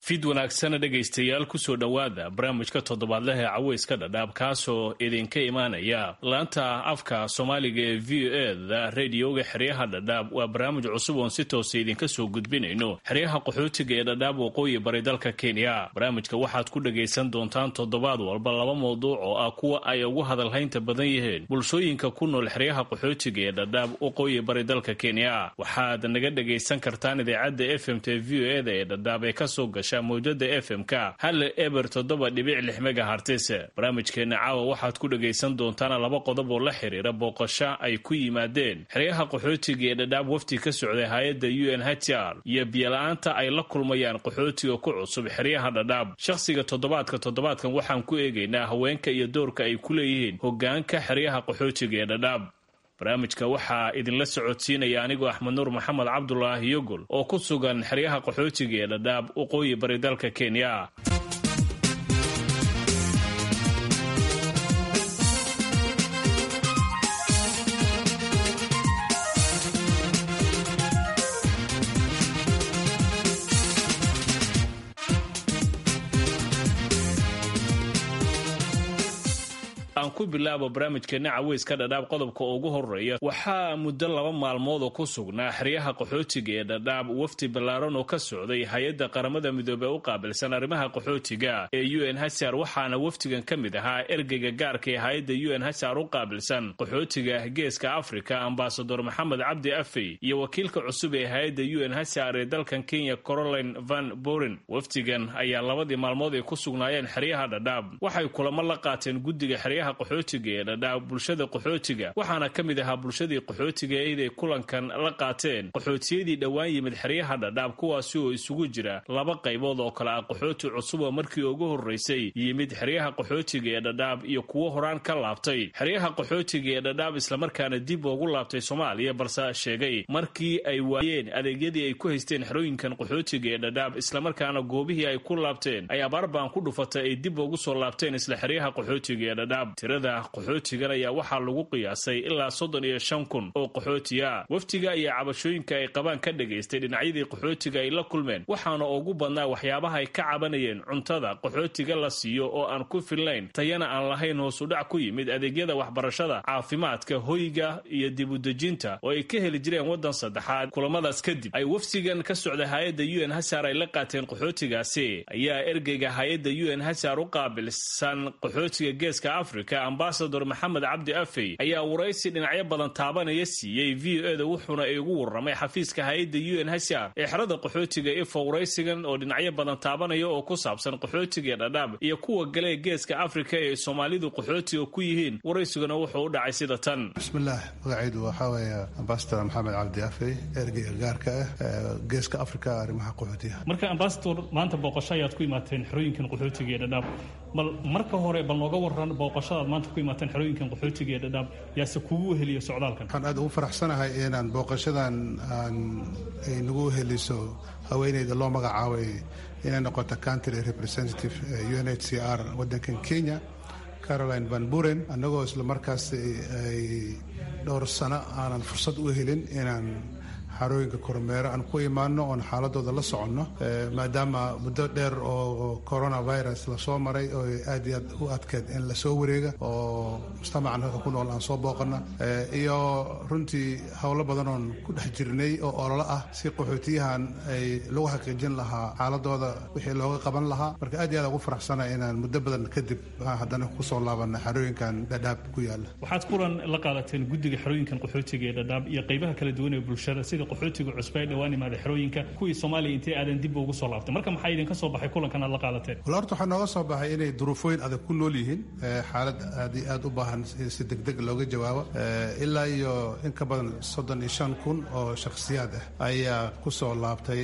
fid wanaagsana dhegaystayaal kusoo dhowaada barnaamijka toddobaadleh ee caweyska dhadhaab kaasoo idinka imaanaya laanta afka soomaaliga ee v o eda radioga xeryaha dhadhaab waa barnaamij cusub oon si toosa idinka soo gudbinayno xeryaha qaxootiga ee dhadhaab waqooyi bari dalka kenya barnaamijka waxaad ku dhagaysan doontaan toddobaad walba laba mawduuc oo ah kuwa ay ugu hadalhaynta badan yihiin bulshooyinka ku nool xeryaha qaxootiga ee dhadhaab waqooyi bari dalka kenya waxaad naga dhagaysan kartaan idaacadda f m t v o eda ee dhadhaab ee kasoo gasha mawjada f m-ka hal eber toddoba dhibic lix megahartis barnaamijkeena caawa waxaad ku dhagaysan doontaan laba qodob oo la xiriira booqasho ay ku yimaadeen xeryaha qaxootiga ee dhadhaab wafti ka socday hay-adda u n h r iyo biyola-aanta ay la kulmayaan qaxootiga ku cusub xeryaha dhadhaab shakhsiga toddobaadka toddobaadkan waxaan ku eegaynaa haweenka iyo doorka ay ku leeyihiin hogaanka xeryaha qaxootiga ee dhadhaab barnaamijka waxaa idinla socodsiinaya anigoo axmed nuur maxamed cabdulaahi yogol oo ku sugan xeryaha qaxootiga ee dhadhaab waqooyi bari dalka kenya aan ku bilaabo barnaamijkeena caweyska dhadhaab qodobka ugu horeeya waxaa muddo laba maalmood oo ku sugnaa xeryaha qaxootiga ee dhadhaab wafti ballaaran oo ka socday hay-adda qaramada midoobey u qaabilsan arrimaha qaxootiga ee u n hsr waxaana waftigan ka mid ahaa ergeyga gaarka ee hay-adda u n hsr u qaabilsan qaxootiga geeska afrika ambasador maxamed cabdi afey iyo wakiilka cusub ee hay-adda u n hsr ee dalkan kenya caroline van boren waftigan ayaa labadii maalmood ay ku sugnaayeen xeryaha dhadhaab waxay kulamo la qaateen guddiga xeryaha qaxootiga ee dhadhaab bulshada qaxootiga waxaana ka mid ahaa bulshadii qaxootiga eeday kulankan la qaateen qaxootiyadii dhowaan yimid xeryaha dhadhaab kuwaasi oo isugu jira laba qaybood oo kale ah qaxooti cusub oo markii ugu horreysay yimid xeryaha qaxootiga ee dhadhaab iyo kuwo horaan ka laabtay xeryaha qaxootiga ee dhadhaab islamarkaana dib ugu laabtay soomaaliya balse sheegay markii ay waayeen adeegyadii ay ku haysteen xerooyinkan qaxootiga ee dhadhaab islamarkaana goobihii ay ku laabteen ay abaarbaan ku dhufatay ay dib ugu soo laabteen isla xeryaha qaxootiga ee dhadhaab tirada qaxootigan ayaa waxaa lagu qiyaasay ilaa soddon iyo shan kun oo qaxootiya waftiga iyo cabashooyinka ay qabaan ka dhagaystay dhinacyadii qaxootiga ay la kulmeen waxaana ugu badnaa waxyaabaha ay ka cabanayeen cuntada qaxootiga la siiyo oo aan ku filnayn tayana aan lahayn hoosudhac ku yimid adeegyada waxbarashada caafimaadka hoyga iyo dibudejinta oo ay ka heli jireen waddan saddexaad kulamadaas kadib ay waftigan ka socda hay-adda u n hsar ay la qaateen qaxootigaasi ayaa ergeyga hay-adda u n hsar u qaabilsan qaxootiga geeska afrika ambasador maxamed cabdi afey ayaa waraysi dhinacyo badan taabanaya siiyey v o eda wuxuuna igu warramay xafiiska hay-adda u n hsr ee xerada qaxootiga ifa waraysigan oo dhinacyo badan taabanaya oo ku saabsan qaxootiga ee dhadhaab iyo kuwa gale ee geeska afrika ee soomaalidu qaxootiga ku yihiin waraysiguna wuxuu u dhacay sida tan bismillaah magacaydu waxaa weeye ambasador maxamed cabdi afey ergeyga gaarka ah geeska afrika arrimaha qaxootiga marka ambasador maanta booqasho ayaad ku imaateen xerooyinkan qaxootiga ee dhadhaab bal marka hore bal nooga waran booqashadaad maanta ku imaateen xerooyinkan qaxootiga ee dhadhaab yaase kugu weheliya socdaalkan waxaan aad ugu faraxsanahay inaan booqashadan aan ay nagu weheliso haweeneyda loo magacaabay inay noqoto country representative u n h c r waddankan kenya caroline van buren annagoo isla markaas ay dhowr sano aanan fursad u helin inaan xarooyinka kormeero aan ku imaano oon xaaladooda la soconno maadaama muddo dheer oo coronavirus lasoo maray oo aad iyo aad u adkeed in lasoo wareega oo mujtamacan halka ku nool aan soo booqana iyo runtii howlo badan oon ku dhex jirnay oo ololo ah si qaxootiyahan ay lagu xaqiijin lahaa xaaladooda wixii looga qaban lahaa marka aad iyo aad ugu faraxsana inaan muddo badan kadib haddana kusoo laabana xarooyinkan dhadhaab ku yaala waxaad kulan la qaadateen guddiga xerooyinkan qaxootiga ee dhadhaab iyo qaybaha kala duwan ee bulshada sida qaxootiga cusba ee dhawaan imaada xerooyinka kuwii soomaaliya intay aadan dib ugu soo laabtay marka maxaa idinka soo baxay kulankan aad la qaadateen wala horta waxaa nooga soo baxay inay duruufooyin adag ku nool yihiin xaalad aad iyo aad u baahan si degdeg looga jawaabo ilaa iyo in ka badan soddon iyo shan kun oo shakhsiyaad ah ayaa ku soo laabtay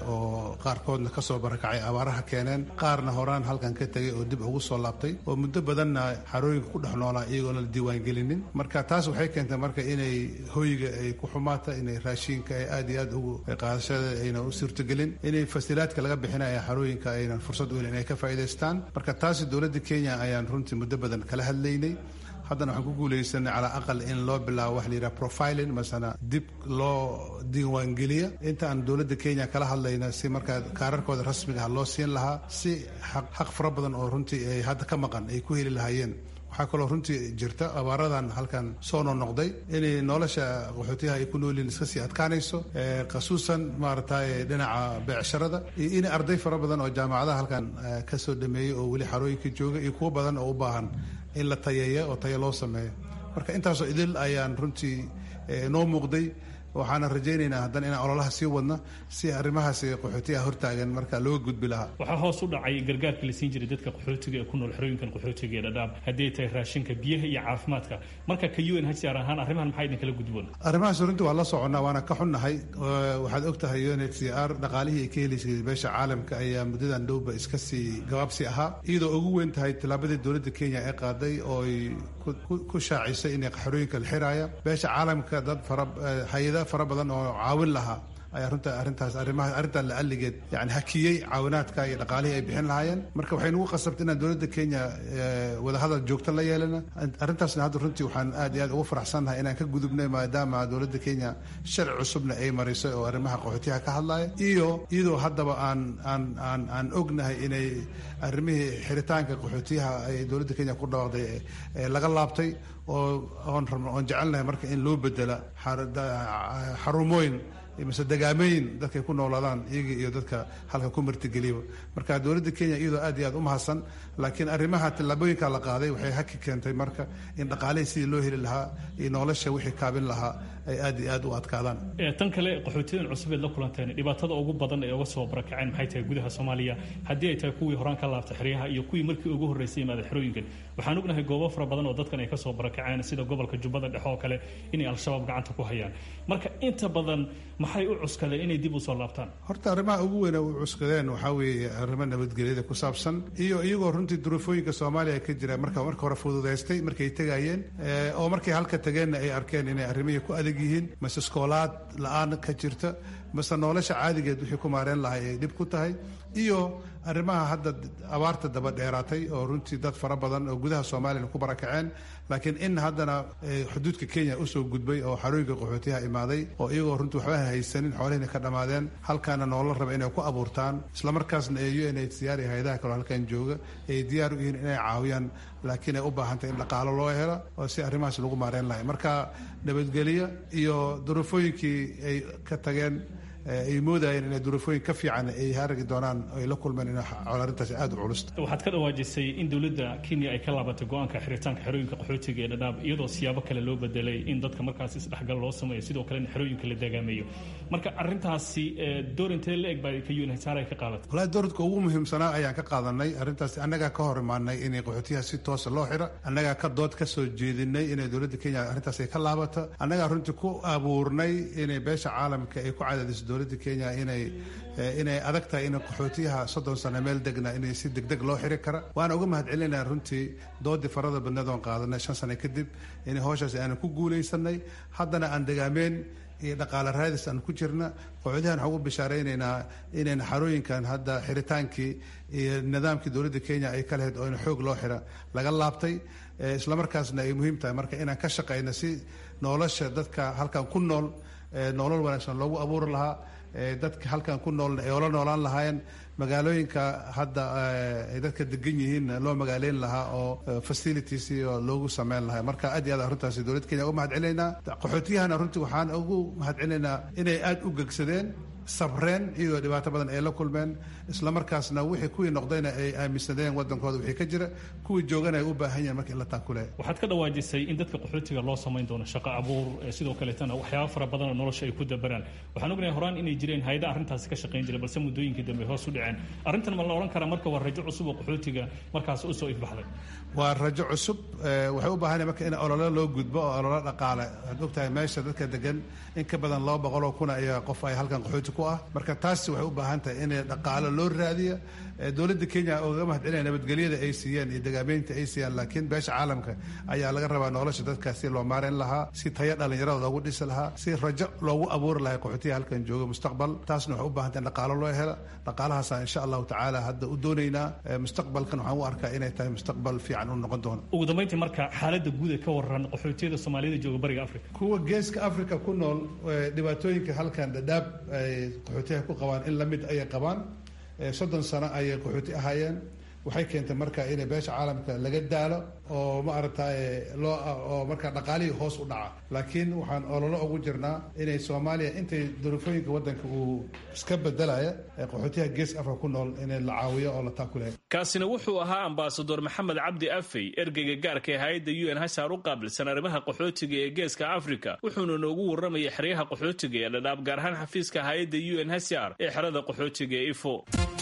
oo qaarkoodna ka soo barakacay abaaraha keeneen qaarna horaan halkan ka tegay oo dib ugu soo laabtay oo muddo badanna xarooyinka ku dhex noolaa iyagoon la diiwaangelinin marka taas waxay keentay marka inay hoyga ay ku xumaata inay raashiinka ay aad iyo aad ugu qaadashada ayna u suurtagelin inay fasilaadka laga bixinaya xarooyinka aynan fursad u helin inay ka faa'iidaystaan marka taasi dowladda kenya ayaan runtii muddo badan kala hadlaynay haddana waxaan ku guulaysanay calaa aqal in loo bilaabo waxa la yidhaha profiling masana dib loo diiwaangeliya inta aan dowladda kenya kala hadlayna si markaa kaararkooda rasmiga ah loo siin lahaa si xaq fara badan oo runtii ay hadda ka maqan ay ku heli lahaayeen waxaa kaloo runtii jirta abaaradan halkan soo noo noqday inay nolosha qaxootiyaha ay ku noolyihin iska sii adkaanayso khasuusan maaragtay dhinaca beecsharada iyo in arday fara badan oo jaamacadaha halkan ka soo dhameeyey oo weli xarooyinka jooga iyo kuwo badan oo u baahan in la tayeeya oo tayo loo sameeyo marka intaasoo idil ayaan runtii noo muuqday waxaana rajaynaynaa haddana inaan ololaha sii wadno si arrimahaas qaxootiyaha hortaagan marka looga gudbi lahaa waxaa hoos u dhacay gargaarka la siin jiray dadka qaxootiga ee ku nool xerooyinkan qaxootiga ee dhadhaab haddii ay tahay raashinka biyaha iyo caafimaadka marka ka un hcr ahaan arrimahan maxaa idinkala gudboon arrimahaas runtii waa la soconnaa waana ka xunnahay waxaad og tahay un hcr dhaqaalihii ay ka helaysay beesha caalamka ayaa muddadan dhowba iska sii gabaabsi ahaa iyadoo ugu weyn tahay tallaabadii dowladda kenya ee qaaday oo ay ku shaacisay inay xerooyinka la xiraaya beesha caalamka dad fara hay-ada fara badan oo caawin lahaa ayaa runta arrintaas arrimaha arrintan la alligeed yani hakiyey caawinaadka iyo dhaqaalihii ay bixin lahaayeen marka waxay nagu qasabtay inaan dowladda kenya wadahadal joogto la yeelana arrintaasna hadda runtii waxaan aad iyo aad ugu faraxsannahay inaan ka gudubnay maadaama dowladda kenya sharci cusubna ay marisay oo arrimaha qaxootiyaha ka hadlaya iyo iyadoo haddaba aan aan aan aan ognahay inay arrimihii xiritaanka qaxootiyaha ay dowladda kenya ku dhawaaqday laga laabtay oo oon rabno oon jecelnahay marka in loo bedela xarumooyin mise dagaamooyin dadkay ku noolaadaan iyaga iyo dadka halka ku martigeliyaba marka dowladda kenya iyadoo aad iyo aad u mahadsan laakiin arrimaha tallaabooyinka la qaaday waxay haki keentay marka in dhaqaalihii sidii loo heli lahaa iyo nolosha wixii kaabin lahaa ay aad iyo aad u adkaadaan tan kale qaxootiyadan cusub eed la kulanteen dhibaatada ugu badan ee uga soo barakaceen maxay tahay gudaha soomaaliya haddii ay tahay kuwii horaan ka laabtay xeryaha iyo kuwii markii ugu horreysay imaada xerooyinkan waxaan ognahay goobo fara badan oo dadkan ay ka soo barakaceen sida gobolka jubbada dhexe oo kale inay al-shabaab gacanta ku hayaan marka inta badan maxay u cuskadeen inay dib u soo laabtaan horta arrimaha ugu weyn u cuskadeen waxaa weeye arrimo nabadgelyada ku saabsan iyo iyagoo runtii duruufooyinka soomaaliya ka jira marka marka hore fududaystay markay tegayeen oo markay halka tageenna ay arkeen inay arrimihii ku adag yihiin mase iskoolaad la-aan ka jirta mase nolosha caadigeed wixii ku maareen lahay ay dhib ku tahay iyo arrimaha hadda abaarta daba dheeraatay oo runtii dad fara badan oo gudaha soomaaliyana ku barakaceen laakiin in haddana xuduudka kenya usoo gudbay oo xarooyinka qaxootiyaha imaaday oo iyagoo runtii waxba haysanin xoolihina ka dhammaadeen halkaana noola raba inay ku abuurtaan islamarkaasna ee u n h c r iyo hay-adaha kaloo halkan jooga ay diyaar u yihiin inay caawiyaan laakiin ay u baahantay in dhaqaalo loo helo oo si arrimahaas lagu maareen lahay marka nabadgelyo iyo duruufooyinkii ay ka tageen ay moodayeen inay duruufooyin ka fiican ay haragi doonaan ay la kulmeen in arrintaasi aada u culus waxaad ka dhawaajisay in dowladda kenya ay ka laabatay go-aanka xiritaanka xerooyinka qaxootiga ee dhadhaab iyadoo siyaabo kale loo bedelay in dadka markaas isdhexgal loo sameeyo sidoo kalena xerooyinka la dagaameeyo marka arrintaasi door intee la eg baa ka unhcr ay ka qaadatay walahi dowladka ugu muhiimsanaa ayaan ka qaadanay arrintaasi annagaa ka hor imaanay inay qaxootiyaha si toosa loo xiro annagaa ka dood ka soo jeedinay inay dowladda kenya arrintaas ay ka laabato annagaa runtii ku abuurnay inay beesha caalamka ay ku cadaadiso dowladda kenya inay inay adag tahay in qaxootiyaha soddon sano meel degna inay si degdeg loo xiri kara waana uga mahad celinaya runtii doodii farada badneed oon qaadanay shan sano kadib in howshaas aanan ku guulaysanay haddana aan degaameen iyo dhaqaale raadis aan ku jirna qaxootiyahan waxaan ugu bishaaraynaynaa inayna xarooyinkan hadda xiritaankii iyo nidaamkii dowladda kenya ay ka lahayd oo in xoog loo xira laga laabtay islamarkaasna ay muhiim tahay marka inaan ka shaqayno si nolosha dadka halkan ku nool nolol wanaagsan loogu abuuri lahaa dadka halkan ku noolna ay ola noolaan lahaayeen magaalooyinka hadda ay dadka degan yihiin loo magaaleyn lahaa oo facilities iyo loogu sameyn lahaa marka aad iyo aad arrintaasi dowladda kenya uga mahad celinaynaa qaxootiyahana runtii waxaan ugu mahad celinaynaa inay aada u gegsadeen sabreen iyadoo dhibaato badan ay la kulmeen islamarkaasna wixii kuwii noqdayna ay aaminsadeen wadankooda wixii ka jira kuwii joogana ay u baahan yihiin marka in la taakule waxaad ka dhawaajisay in dadka qaxootiga loo samayn doono shaqo abuur sidoo kaleetana waxyaaba fara badanoo nolosha ay ku dabaraan waxaan ognahay horaan inay jireen hay-ada arrintaasi ka shaqayn jiray balse muddooyinkii dambe hoos u dhaceen arrintan ma la odhan karaa marka waa rajo cusub oo qaxootiga markaas usoo ifbaxday waa rajo cusub waxay u baahan marka in olole loo gudbo oo olole dhaqaale waxaad ogtahay meesha dadka degan in ka badan laba boqoloo kuna ayaa qof ay halkan qaxooti ku ku ah marka taasi waxay u baahan tahay in dhaqaalo loo raadiya dowladda kenya ogaga mahadcelinaya nabadgelyada ay siiyeen iyo dagaameynta ay siiyaan laakiin beesha caalamka ayaa laga rabaa nolosha dadkaas si loo maareyn lahaa si tayo dhallinyarada loogu dhisi lahaa si rajo loogu abuuri lahaa qaxootiga halkan jooga mustaqbal taasna waxay u baahan tahay in dhaqaalo loo hela dhaqaalahaasa insha allahu tacaala hadda u doonaynaa mustaqbalkan waxaan u arkaa inay tahay mustaqbal fiican u noqon doono ugu dambeyntii marka xaaladda guud ee ka waran qaxootiyada soomaaliyada jooga bariga africa kuwa geeska africa ku nool dhibaatooyinka halkan dhadhaab ay qaxootiyaha ku qabaan in lamid ayay qabaan soddon sano ayay qaxooti ahaayeen waxay keentay marka in beesha caalamka laga daalo oo ma aragtay loo oo marka dhaqaalihii hoos u dhaca laakiin waxaan ololo ugu jirnaa inay soomaaliya intay duruufooyinka wadanka uu iska bedelaya qaxootiyaha geeska afrika ku nool in la caawiyo oo la taakuleeyo kaasina wuxuu ahaa ambasador maxamed cabdi afey ergeyga gaarka ee hay-adda u n hsar u qaabilsan arrimaha qaxootiga ee geeska africa wuxuuna noogu warramayay xeryaha qaxootiga ee dhadhaab gaar ahaan xafiiska hay-adda u n hsr ee xerada qaxootiga ee ifo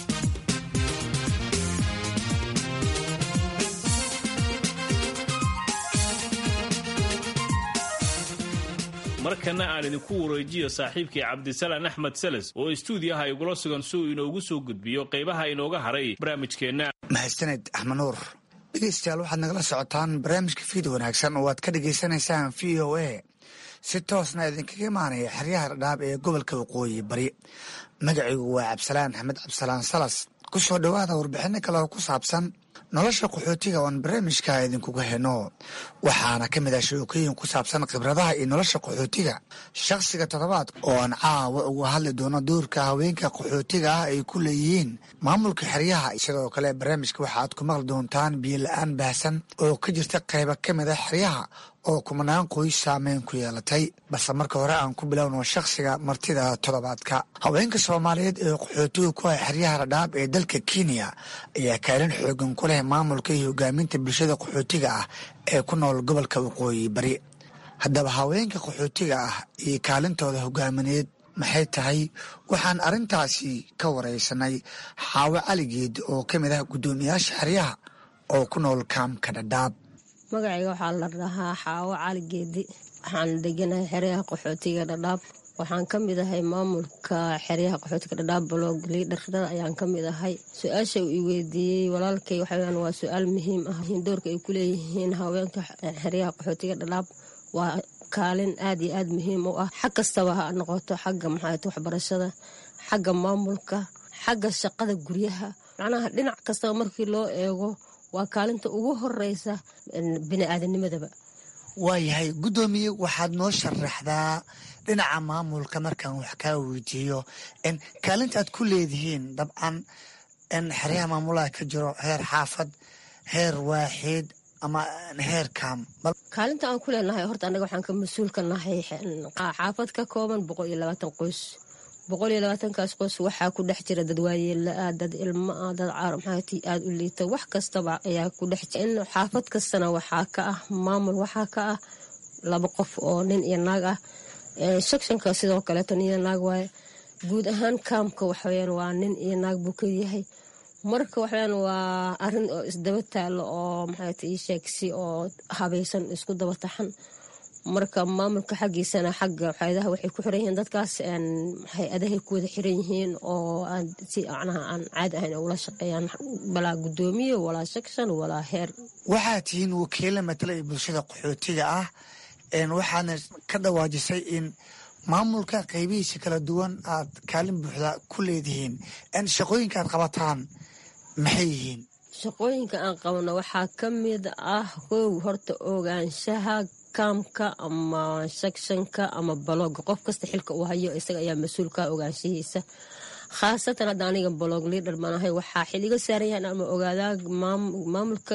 markana aan idinku wareejiyo saaxiibkii cabdisalaan axmed seles oo istuudiyaha igula sugan si uu inoogu soo gudbiyo qaybaha inooga haray barnaamijkeenna mahadsaned axmed nuur dhegeystayaal waxaad nagala socotaan barnaamijka fiid wanaagsan oo aad ka dhagaysanaysaan v o a si toosna idinkaga imaanaya xeryaha dhadhaab ee gobolka waqooyi bari magacaygu waa cabdisalaan axmed cabdisalaan salas ku soo dhowaada warbixino kale oo ku saabsan nolosha qaxootiga oon barnaamijka idinkuga heno waxaana ka mid ah sheekooyin ku saabsan khibradaha iyo nolosha qaxootiga shakhsiga toddobaadka oo aan caawa uga hadli doono doorka haweenka qaxootiga ah ay ku leeyihiin maamulka xeryaha sidoo kale barnaamijka waxaaad ku maqli doontaan biyo la-aan baahsan oo ka jirta qayba ka mid ah xeryaha oo kumanaan qoys saameyn ku yeelatay balse marka hore aan ku bilowno shakhsiga martida toddobaadka haweenka soomaaliyeed ee qaxootiga ku ah xeryaha dhadhaab ee dalka kenya ayaa kaalin xoogan ku leh maamulka iyo hogaaminta bulshada qaxootiga ah ee ku nool gobolka waqooyi bari haddaba haweenka qaxootiga ah iyo kaalintooda hogaamineed maxay tahay waxaan arrintaasi ka waraysanay xaawo caligeed oo ka mid ah guddoomiyaasha xeryaha oo ku nool kaamka dhadhaab magacayga waxaa la dhahaa xaawo cali geedi waxaan deganahay xeryaha qaxootiga dhadhaab waxaan ka mid ahay maamulka xeryaha qaxootiga dhadhaab blog liidharada ayaan ka mid ahay su-aasha uu i weydiiyey walaalkay waxaweyaan waa su-aal muhiim ah doorka ay ku leeyihiin haweenka xeryaha qaxootiga dhadhaab waa kaalin aad iyo aad muhiim u ah xag kastaba ha noqoto xagga maxaat waxbarashada xagga maamulka xagga shaqada guryaha macnaha dhinac kastaba markii loo eego waa kaalinta ugu horeysa bini-aadanimadaba waayahay guddoomiye waxaad noo sharaxdaa dhinaca maamulka markaan wax kaa weydiiyo kaalinta aad ku leedihiin dabcan in xeryaha maamulaha ka jiro heer xaafad heer waaxid ama heer kaam kaalinta aan ku leenahay horta annaga waxaan ka mas-uul ka nahay xaafad ka kooban boqol iyo labaatan qoys boqol iyo labaatankaas qoys waxaa ku dhex jira dad waayeelaa dad ilmo ah dad caar maxaati aada u liita wax kastaba ayaa ku dhex jira in xaafad kastana waxaa ka ah maamul waxaa ka ah laba qof oo nin iyo naag ah shakshanka sidoo kaleeto nin iyo naag waaye guud ahaan kaamka waxaweyaan waa nin iyo naag buu ka yahay marka waxaweyaan waa arin oo isdaba taalo oo maxaat ii sheegsi oo habaysan isku daba taxan marka maamulka xaggiisana xagga waxayadaha waxay ku xiran yihiin dadkaas hay-adahay ku wada xiran yihiin oo si macnaha aan caadi ahayn ula shaqeeyaan balaa guddoomiye walaa shakshan walaa heer waxaad tihiin wakiila matala ee bulshada qaxootiga ah waxaadna ka dhawaajisay in maamulka qaybihiisa kala duwan aad kaalin buuxda ku leedihiin shaqooyinka aad qabataan maxay yihiin shaqooyinka aan qabno waxaa ka mid ah kow horta ogaanshaha kaamka ama shakshanka ama balooga qof kasta xilka uu hayo isaga ayaa mas-uulka ogaanshahiisa khaasatan hadda aniga balog liidhar banahay waxaa xil iga saaran yahan ama ogaadaa maamulka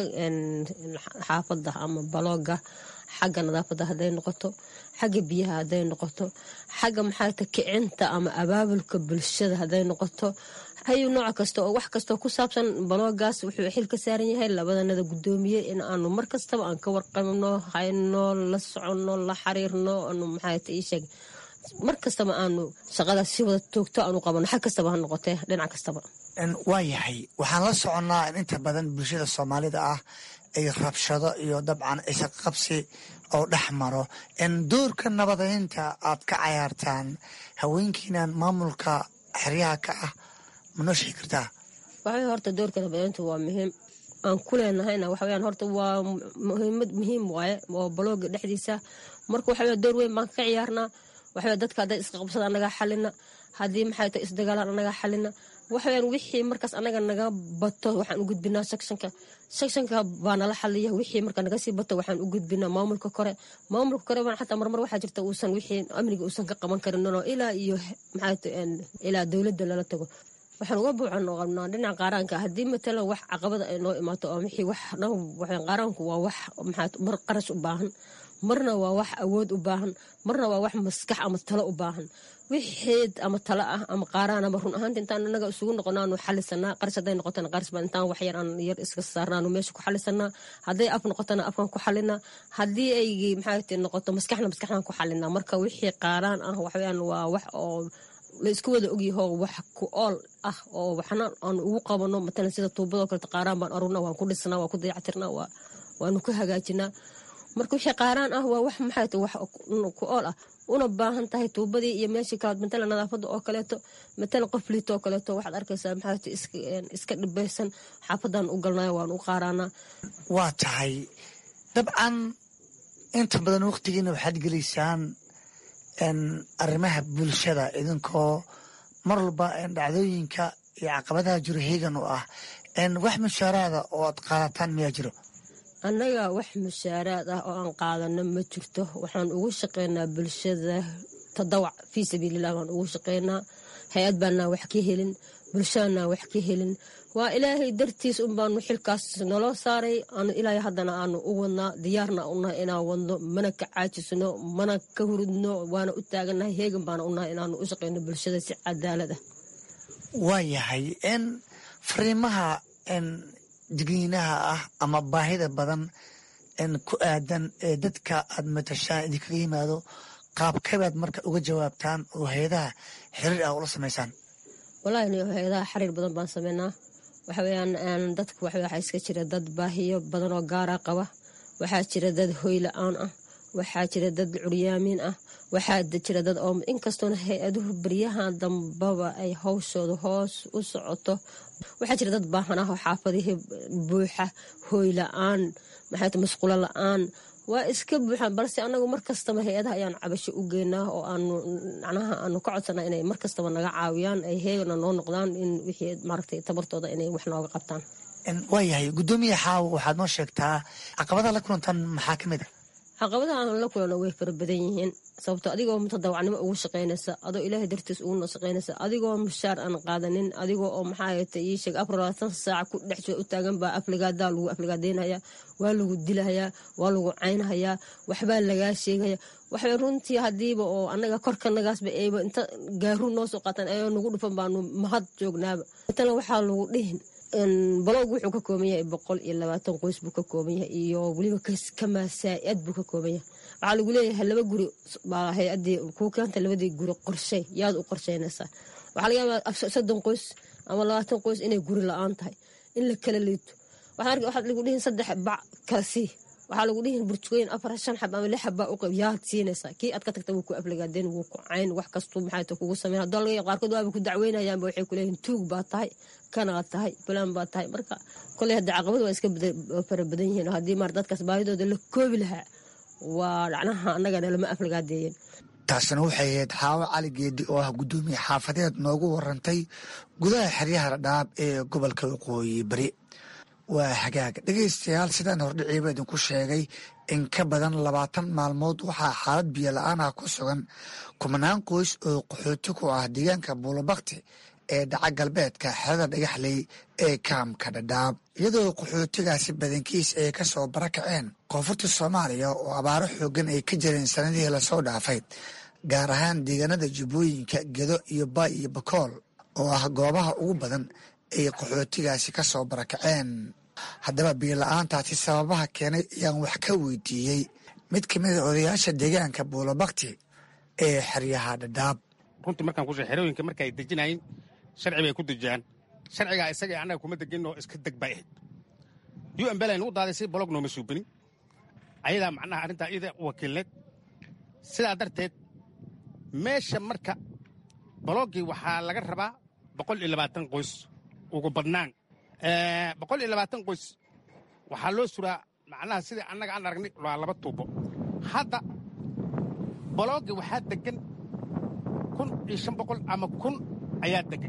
xaafadda ama balooga xagga nadaafadda hadday noqoto xagga biyaha hadday noqoto xagga maxaata kicinta ama abaabulka bulshada hadday noqoto hayu nooc kasta oo wax kastoo ku saabsan baloogaas wuxuu xil ka saaran yahay labadanada guddoomiye in aanu mar kastaba aan ka warqabno hayno la soconno la xiriirno anu maxaata ii sheeg mar kastaba aanu shaqadaas si wada toogto aanu qabano xag kastaba ha noqotee dhinac kastaba waa yahay waxaan la soconnaa in inta badan bulshada soomaalida ah ay rabshado iyo dabcan isaqabsi oo dhex maro doorka nabadeynta aad ka cayaartaan haweenkiinan maamulka xeryaha ka ah ma noo sheegi kartaa waxawey horta doorkeeda badayntu waa muhiim aan ku leenahayna waxaweyaan horta waa muhiimad muhiim waaye oo balooga dhexdiisa marka waxawey door weyn baan ka ciyaarnaa waxawey dadka hadday isqabsada anagaa xalina haddii maxay tahay isdagaalaan anagaa xalina waxaweyaan wixii markaas anaga naga bato waxaan u gudbinaa sekshanka sekshanka baa nala xaliya wixii marka naga sii bato waxaan u gudbinaa maamulka kore maamulka kore baan xataa marmar waxaa jirta uusan wixii amniga uusan ka qaban karin oo ilaa iyo maxay ilaa dowladda lala tago waxaan uga buucan oo qabnaa dhinaca qaaraanka haddii matalan wax caqabada ay noo imaato oo wixii wax qaaraanku waa wax maxaa mar qarash u baahan marna waa wax awood u baahan marna waa wax maskax ama talo u baahan wixeed ama talo ah ama qaaraan ama run ahaanta intaan anaga isugu noqonaanu xalisanaa qaris hadday noqotana qaris baa intaan wax yar aan yar iska saarnaanu meesha ku xalisanaa hadday af noqotana afkan ku xalinaa haddii ay maxaa noqoto maskaxna maskaxdan ku xalinaa marka wixii qaaraan ah waxweyaan waa wax oo la isku wada ogyaho wax ku ool ah oo waxna aan ugu qabano matalan sida tuubadoo kaleta qaaraan baan arurna waan ku dhisnaa waan ku dayactirnaa waanu ku hagaajinaa marka wixii qaaraan ah waa wax maxay tahay wax ku ool ah una baahan tahay tuubadii iyo meeshii kalaad matalan nadaafadda oo kaleeto matalan qof liito oo kaleeto waxaad arkaysaa maxay tahay iska dhibaysan xaafadan u galnayo waan u qaaraanaa waa tahay dabcan inta badan waqtigiina waxaad gelaysaan arrimaha bulshada idinkoo mar walba dhacdooyinka iyo caqabadaha jiro heegan u ah wax mushaaraada oo aad qaadataan miyaa jiro annaga wax mushaaraad ah oo aan qaadano ma jirto waxaan ugu shaqeynaa bulshada tadawac fii sabiililah baan ugu shaqeynaa hay-ad baanaa wax ka helin bulshadana wax ka helin waa ilaahay dartiis un baanu xilkaas naloo saaray aanu ilaahay haddana aanu u wadnaa diyaarna unahay inaan wadno mana ka caajisno mana ka hurudno waana u taagannahay heegan baana unahay inaanu u shaqeyno bulshada si cadaalad ah waa yahay n fariimaha digniinaha ah ama baahida badan ku aadan ee dadka aad matashaan idinkaga yimaado qaabkabaad marka uga jawaabtaan oo hay-adaha xiriir ah ula samaysaan walahi n hay-adaha xiriir badan baan sameynaa waxaweyaan dadku waxaa iska jira dad baahiyo badan oo gaara qaba waxaa jira dad hoy la-aan ah waxaa jira dad curyaamiin ah waxaa jira dad oo inkastoona hay-aduhu baryahan dambaba ay hawshooda hoos u socoto waxaa jira dad baahan ah oo xaafadihii buuxa hooy la-aan maxay masquulo la-aan waa iska buuxaan balse anagu markastaba hay-adaha ayaan cabasho u geynaa oo aanu macnaha aanu ka codsanaa inay markastaba naga caawiyaan ay heegana noo noqdaan in wixii maaragtay tabartooda inay wax nooga qabtaan waayahay guddoomiya xaawo waxaad noo sheegtaa caqabadaha la kulantaan maxaa ka mid a caqabadaha aan la kulano way fara badan yihiin sababto adigoo mutadawacnimo ugu shaqaynaysa adoo ilaahay dartiis ugu shaqaynaysa adigoo mushaar aan qaadanin adigoo oo maxaayata ii sheeg afar labaatan saac ku dhex u taagan baa afligaadaa lagu afligaadeynaya waa lagu dilahayaa waa lagu caynhayaa waxbaa lagaa sheegaya waxbay runtii hadiiba oo anaga korkanagaasba ayba inta gaaruun noo soo qaataan ayoo nagu dhufan baanu mahad joognaaba matala waxaa lagu dhihin balowg wuxuu ka kooban yahay boqol iyo labaatan qoys buu ka kooban yahay iyo weliba kamaasaa-ad buu ka kooban yahay waxaa lagu leeyahay laba guri baa hay-adii kuu keenta labadii guri qorshey yaad u qorsheynaysaa waxaa laga yaabaa soddon qoys ama labaatan qoys inay guri la-aan tahay in la kala liito waxaad lagu dhihin saddex bac kala sii waxaa lagu dhihin burjukooyin afar shan xab ama lix xabbaa u qab yaad siinaysaa kii aad ka tagta wuu ku afligaadeen wuu ku cayn wax kastuu maxay ta kugu sameyn haddoo laga qaarkood waaba ku dacweynayaanba waxay ku leeyihin tuug baa tahay kanaad tahay fulaan baa tahay marka koley hadda caqabad waa iska fara badan yihiin haddii maar dadkaas baahidooda la koobi lahaa waa dhacnaha annagana lama afligaadeeyeen taasina waxay ahayd xaawo cali geedi oo ah guddoomiye xaafadeed noogu warantay gudaha xeryaha dhadhaab ee gobolka waqooyi bari waa hagaag dhegaystayaal sidaan hordhiciiba idinku sheegay in ka badan labaatan maalmood waxaa xaalad biyo la-aan ah ku sugan kumanaan qoys oo qaxooti ku ah deegaanka buulabakti ee dhaca galbeedka xerada dhagaxley ee kaamka dhadhaab iyadoo qaxootigaasi badankiis ay ka soo barakaceen koonfurta soomaaliya oo abaaro xoogan ay ka jireen sanadihii lasoo dhaafay gaar ahaan deegaanada jubbooyinka gedo iyo baay iyo bakool oo ah goobaha ugu badan ay qaxootigaasi ka soo barakaceen haddaba biyola-aantaasi sababaha keenay ayaan wax ka weydiiyey mid ka mida odayaasha deegaanka buulabakti ee xeryaha dhadhaab runtii markaan kushe xerooyinka marka ay dejinayin sharci bay ku dejiyaan sharcigaa isaga annaga kuma degin oo iska deg bay ahayd u m bela nagu daaday si bolog nooma suubinin ayadaa macnaha arrintaa iyada wakiilneed sidaa darteed meesha marka boloogii waxaa laga rabaa boqol iyo labaatan qoys ugu badnaan boqol iyo labaatan qoys waxaa loo suraa macnaha sidai annaga aan aragnay waa laba tuubo hadda boloogii waxaa degan kun iyo shan boqol ama kun ayaa degan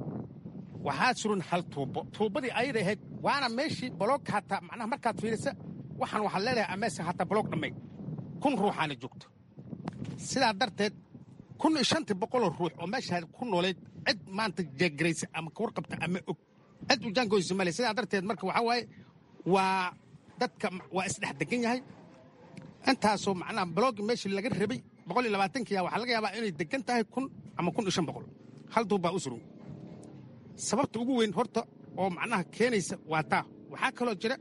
waxaa suran hal tuubo tuubadii ayada ahayd waana meeshii boloog hataa macnaha markaad fiirisa waxaan waxaad leedahay ameese hataa boloog dhammay kun ruuxaana joogto sidaa darteed kun iyo shantii boqoloo ruux oo meeshaa ku noolayd cid maanta jeegaraysa ama kawarqabta ama og cid u jaangoysa male sidaa darteed marka waxaa waaye waa dadka waa isdhex degan yahay intaasoo macnaha baloogi meeshii laga rabay boqol iyo labaatankiya waxaa laga yaabaa inay degan tahay kun ama kun iyo shan boqol hal duub baa u suran sababta ugu weyn horta oo macnaha keenaysa waa taa waxaa kaloo jira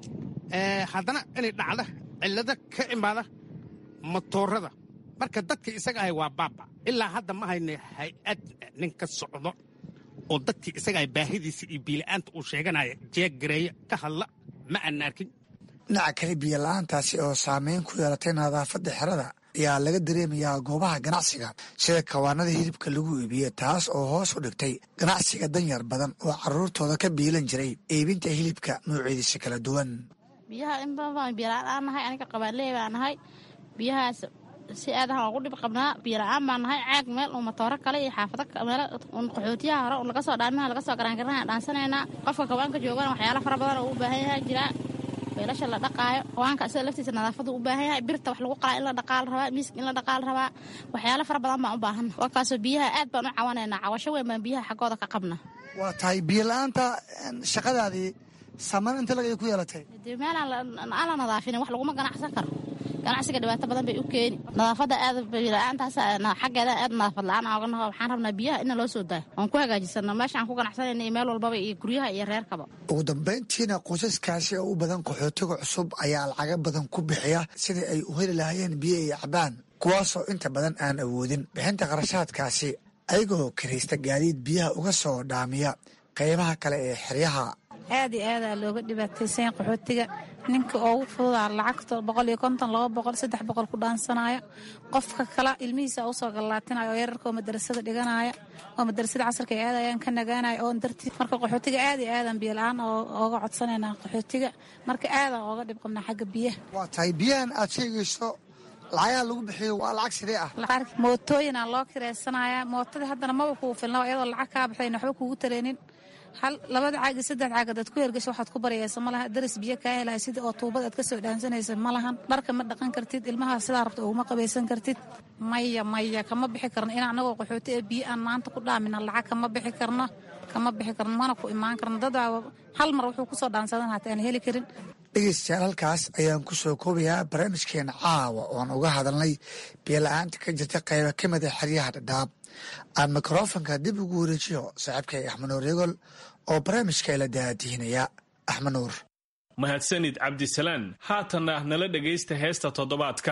haddana inay dhacda cillado ka imaada matoorada marka dadkii isaga ahay waa baaba ilaa hadda ma hayna hay-ad nin ka socdo oo dadkii isaga ahay baahidiisa iyo biila'aanta uu sheeganaya jeeggareeya ka hadla ma aanna arkin dhinaca kale biyola'aantaasi oo saameyn ku yeelatay nadaafadda xerada ayaa laga dareemayaa goobaha ganacsiga sida kawaanada hilibka lagu iibiyo taas oo hoos u dhigtay ganacsiga danyar badan oo carruurtooda ka biilan jiray iibinta hilibka noocyadiisa kala duwan biyaha in badan biyola'aan aan nahay aniga qabaanleey baa nahay biyahaas si aadahan ugu dhib qabnaa biyola'aan baa nahay caag meel uu matooro kale iyo xaafado meel qaxootiyaha hore laga soo dhaamiha laga soo garaangaranaha dhaansanaynaa qofka kawaanka joogana waxyaala fara badan oo u baahan yahay jiraa weelasha la dhaqaayo kawaanka isaga laftiisa nadaafadu u baahan yahay birta wax lagu qalaa in la dhaqaal rabaa miiska in la dhaqaal rabaa waxyaalo fara badan baan u baahanna waa kaasoo biyaha aad baan u cawanaynaa cawasho weyn baan biyaha xaggooda ka qabna waa tahay biyola'aanta shaqadaadii saman inta lagay ku yeelatay dee meelaan aan la nadaafinin wax laguma ganacsan karo ganacsiga dhibaato badan bay u keeni nadaafadda aad biyola'aantaas xaggeeda aad nadaafad la-aan ooga naho waxaan rabnaa biyaha ina loo soo daayo oon ku hagaajisano meesha aan ku ganacsanayna iyo meel walbaba iyo guryaha iyo reerkaba ugu dambayntiina qoysaskaasi oo u badan qaxootiga cusub ayaa lacaga badan ku bixiya sidai ay u heli lahaayeen biyo iyo cabaan kuwaasoo inta badan aan awoodin bixinta qarashaadkaasi ayagoo karaysta gaadiid biyaha uga soo dhaamiya qaybaha kale ee xeryaha aad iyo aadaa looga dhibaataysan qaxootiga ninka ugu fududaa lacagta boqol iyo konton laba boqol saddex boqol ku dhaansanaya qofka kale ilmihiisa usoo gallaatinaya oo yararka oo madarasada dhiganaya oo madarasada casarka ay aadayaan ka nagaanaya oon dartii marka qaxootiga aad iyo aadan biyola-aan ooga codsanayna qaxootiga marka aadan ooga dhib qabnaa xagga biyaha waa tahay biyahan aad sheegayso lacagaha lagu bixiyo waa lacag sidee ah mootooyinaa loo kiraysanaya mootadii haddana maba kuu filna iyadoo lacag kaa baxdayn waxba kuugu tareenin hal labada caag iyo saddex caag adaad ku hergasho waxaad ku baryaysa ma laha daris biyo kaa helahay sidii oo tuubad aad ka soo dhaansanaysa ma lahan dharka ma dhaqan kartid ilmaha sidaa rabta uguma qabaysan kartid maya maya kama bixi karno in anagoo qaxooti ee biyo aan maanta ku dhaamina lacag kama bixi karno kama bixi karno mana ku imaan karno dadaa hal mar wuxuu kusoo dhaansadan hata aan heli karin dhegeystayaal halkaas ayaan ku soo koobayaa barnaamijkeena caawa ooan uga hadalnay biyola-aanta ka jirta qayba ka mida xeryaha dhadhaab aan mikrofonka dib ugu wareejiyo saaxiibkay axmed nuur yegol oo barnaamijka ila daadihinaya axmed nuur mahadsanid cabdisalaan haatanna nala dhegaysta heesta toddobaadka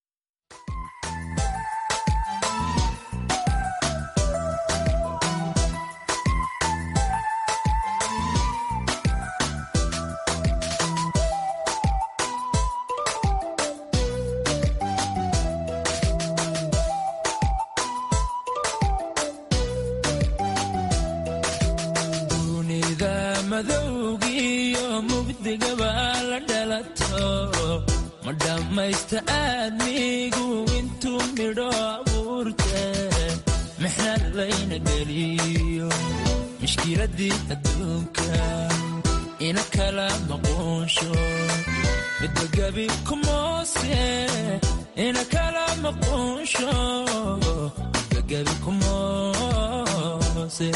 maysta aadmigu intuu midho abuurte mixnad layna geliyo mishkiladii adduunka ina kala maquunsho midagebi kumoose ina kala maquunsho midagebi kumoose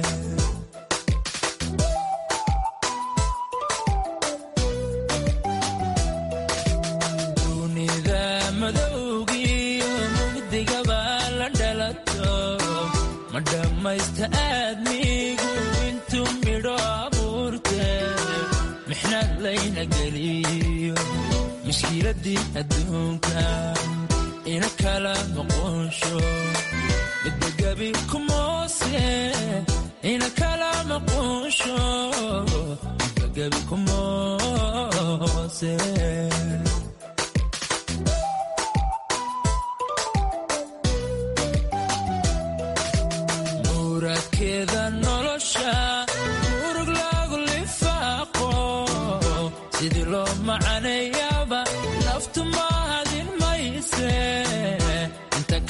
madhammaysta aadmigu intuu midho abuurte mixnad layna geliyo mishkiladii adduunka ina kala maquunsho midagebi kumoose ina kala maquunsho midagebi kumoose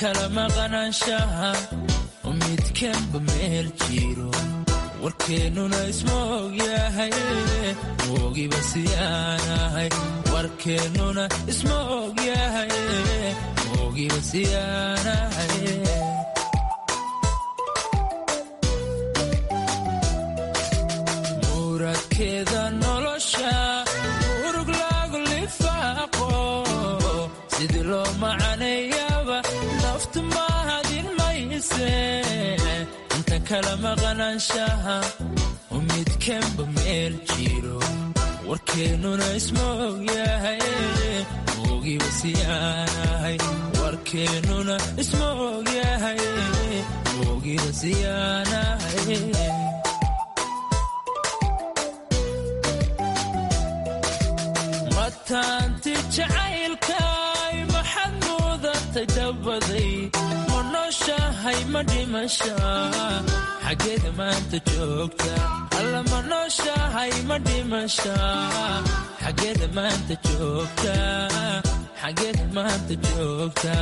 kala maqanaanshaha midkanba meel jiro warkeennuna isma ogyahay moogiba siyaanahay warkeennuna isma ogyahay moogiba siyaanahay muradkeeda nolosha urug lagu lifaaqo sidii loo macaneeyaba naftu mahadin mayse inta kala maqanaanshaha midkanba meel jiro warkeennuna isma ogyahay moogiba siyaanahay warkeennuna isma ogyahay moogiba siyaanahay mataanti jacaylkay maxad mudatay dabaday ma nooshahay ma dhimasha xaggeeda maanta joogta alla ma nooshahay ma dhimasha xaggeeda maanta joogta xaggeeda maanta joogta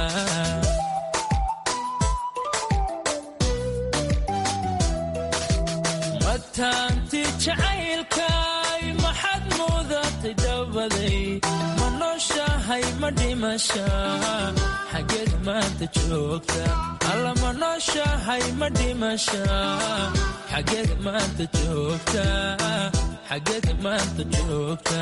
mataanti jacaylkay maxad mudatay dabaday ma nooshahay ma dhimasha xaggeeda maanta joogta alla ma nooshahay ma dhimasha xaggeeda maanta joogta xaggeeda maanta joogta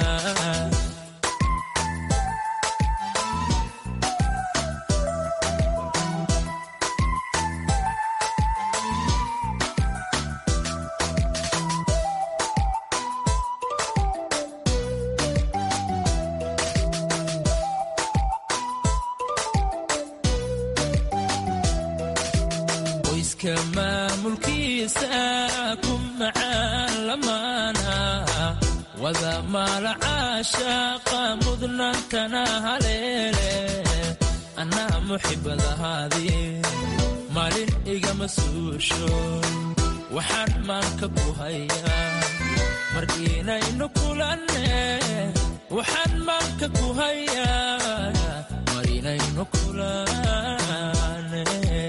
qoyska maamulkiisa ku macaan lamaana wada maala caashaaqa mudnaantana haleele anaa muxibadahaadii maalin igama suusho waxaan maanka ku hayaa mar inaynu kulanne waxaan maanka ku hayaa mar inaynu kulanne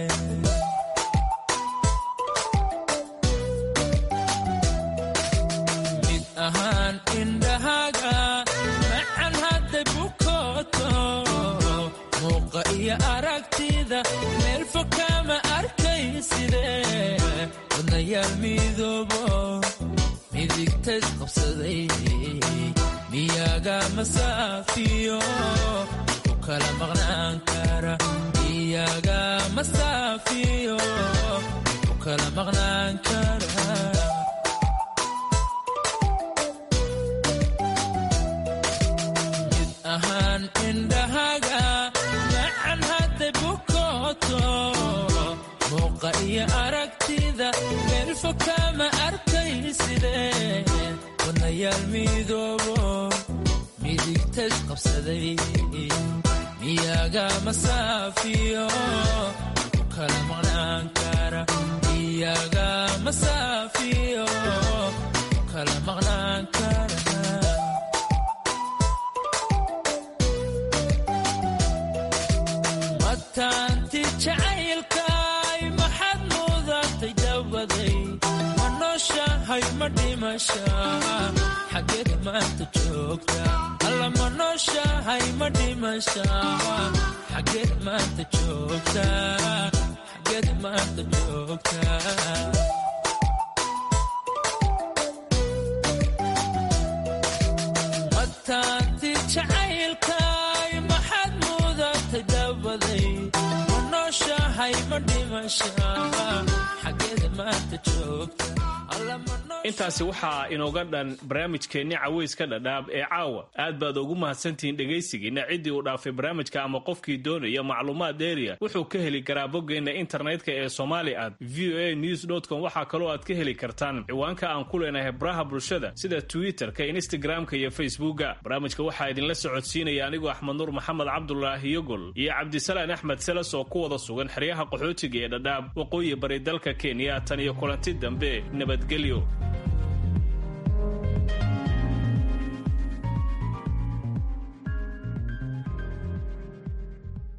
mid ahaan indhahaaga macan hadday bukooto muuqa iyo aragtida meel fog kama arkayside wadnayaal midoobo midigtays qabsaday miyaga masaafiyo ku kala maqnaan kara miyaga masaafiyo ku kala maqnaan kara mid ahaan indhahaaga macan hadday bukooto muuqa iyo aragtida meel fog kama arkayside wadnayaal midoobo midigtays qabsaday miyaga masaafiyo ku kala maqnaan kara miyaga masaafiyo ku kala maqnaan kara mataanti jacaylkay maxad mudatay dabaday ma nooshahay ma dhimasha xaggeeda maanta joogta alla ma nooshahay ma dhimasha xaggeeda maanta joogta xaggeeda maanta joogta mataanti jacaylkay maxad mudatay dabaday ma nooshahay ma dhimasha xaggeeda maanta joogta intaasi waxaa inooga dhan barnaamijkeenni caweyska dhadhaab ee caawa aad baad ugu mahadsantihiin dhegaysigiina ciddii uu dhaafay barnaamijka ama qofkii doonaya macluumaad dheeriya wuxuu ka heli karaa boggeenna internetka ee somali at v o a news com waxaa kaloo aad ka heli kartaan ciwaanka aan ku leenahay baraha bulshada sida twitter-ka instagram-ka iyo facebooka barnaamijka waxaa idinla socodsiinaya anigoo axmed nuur maxamed cabdulaahi yogol iyo cabdisalaan axmed seles oo ku wada sugan xeryaha qaxootiga ee dhadhaab waqooyi bari dalka kenya tan iyo kulanti dambe nabadgelyo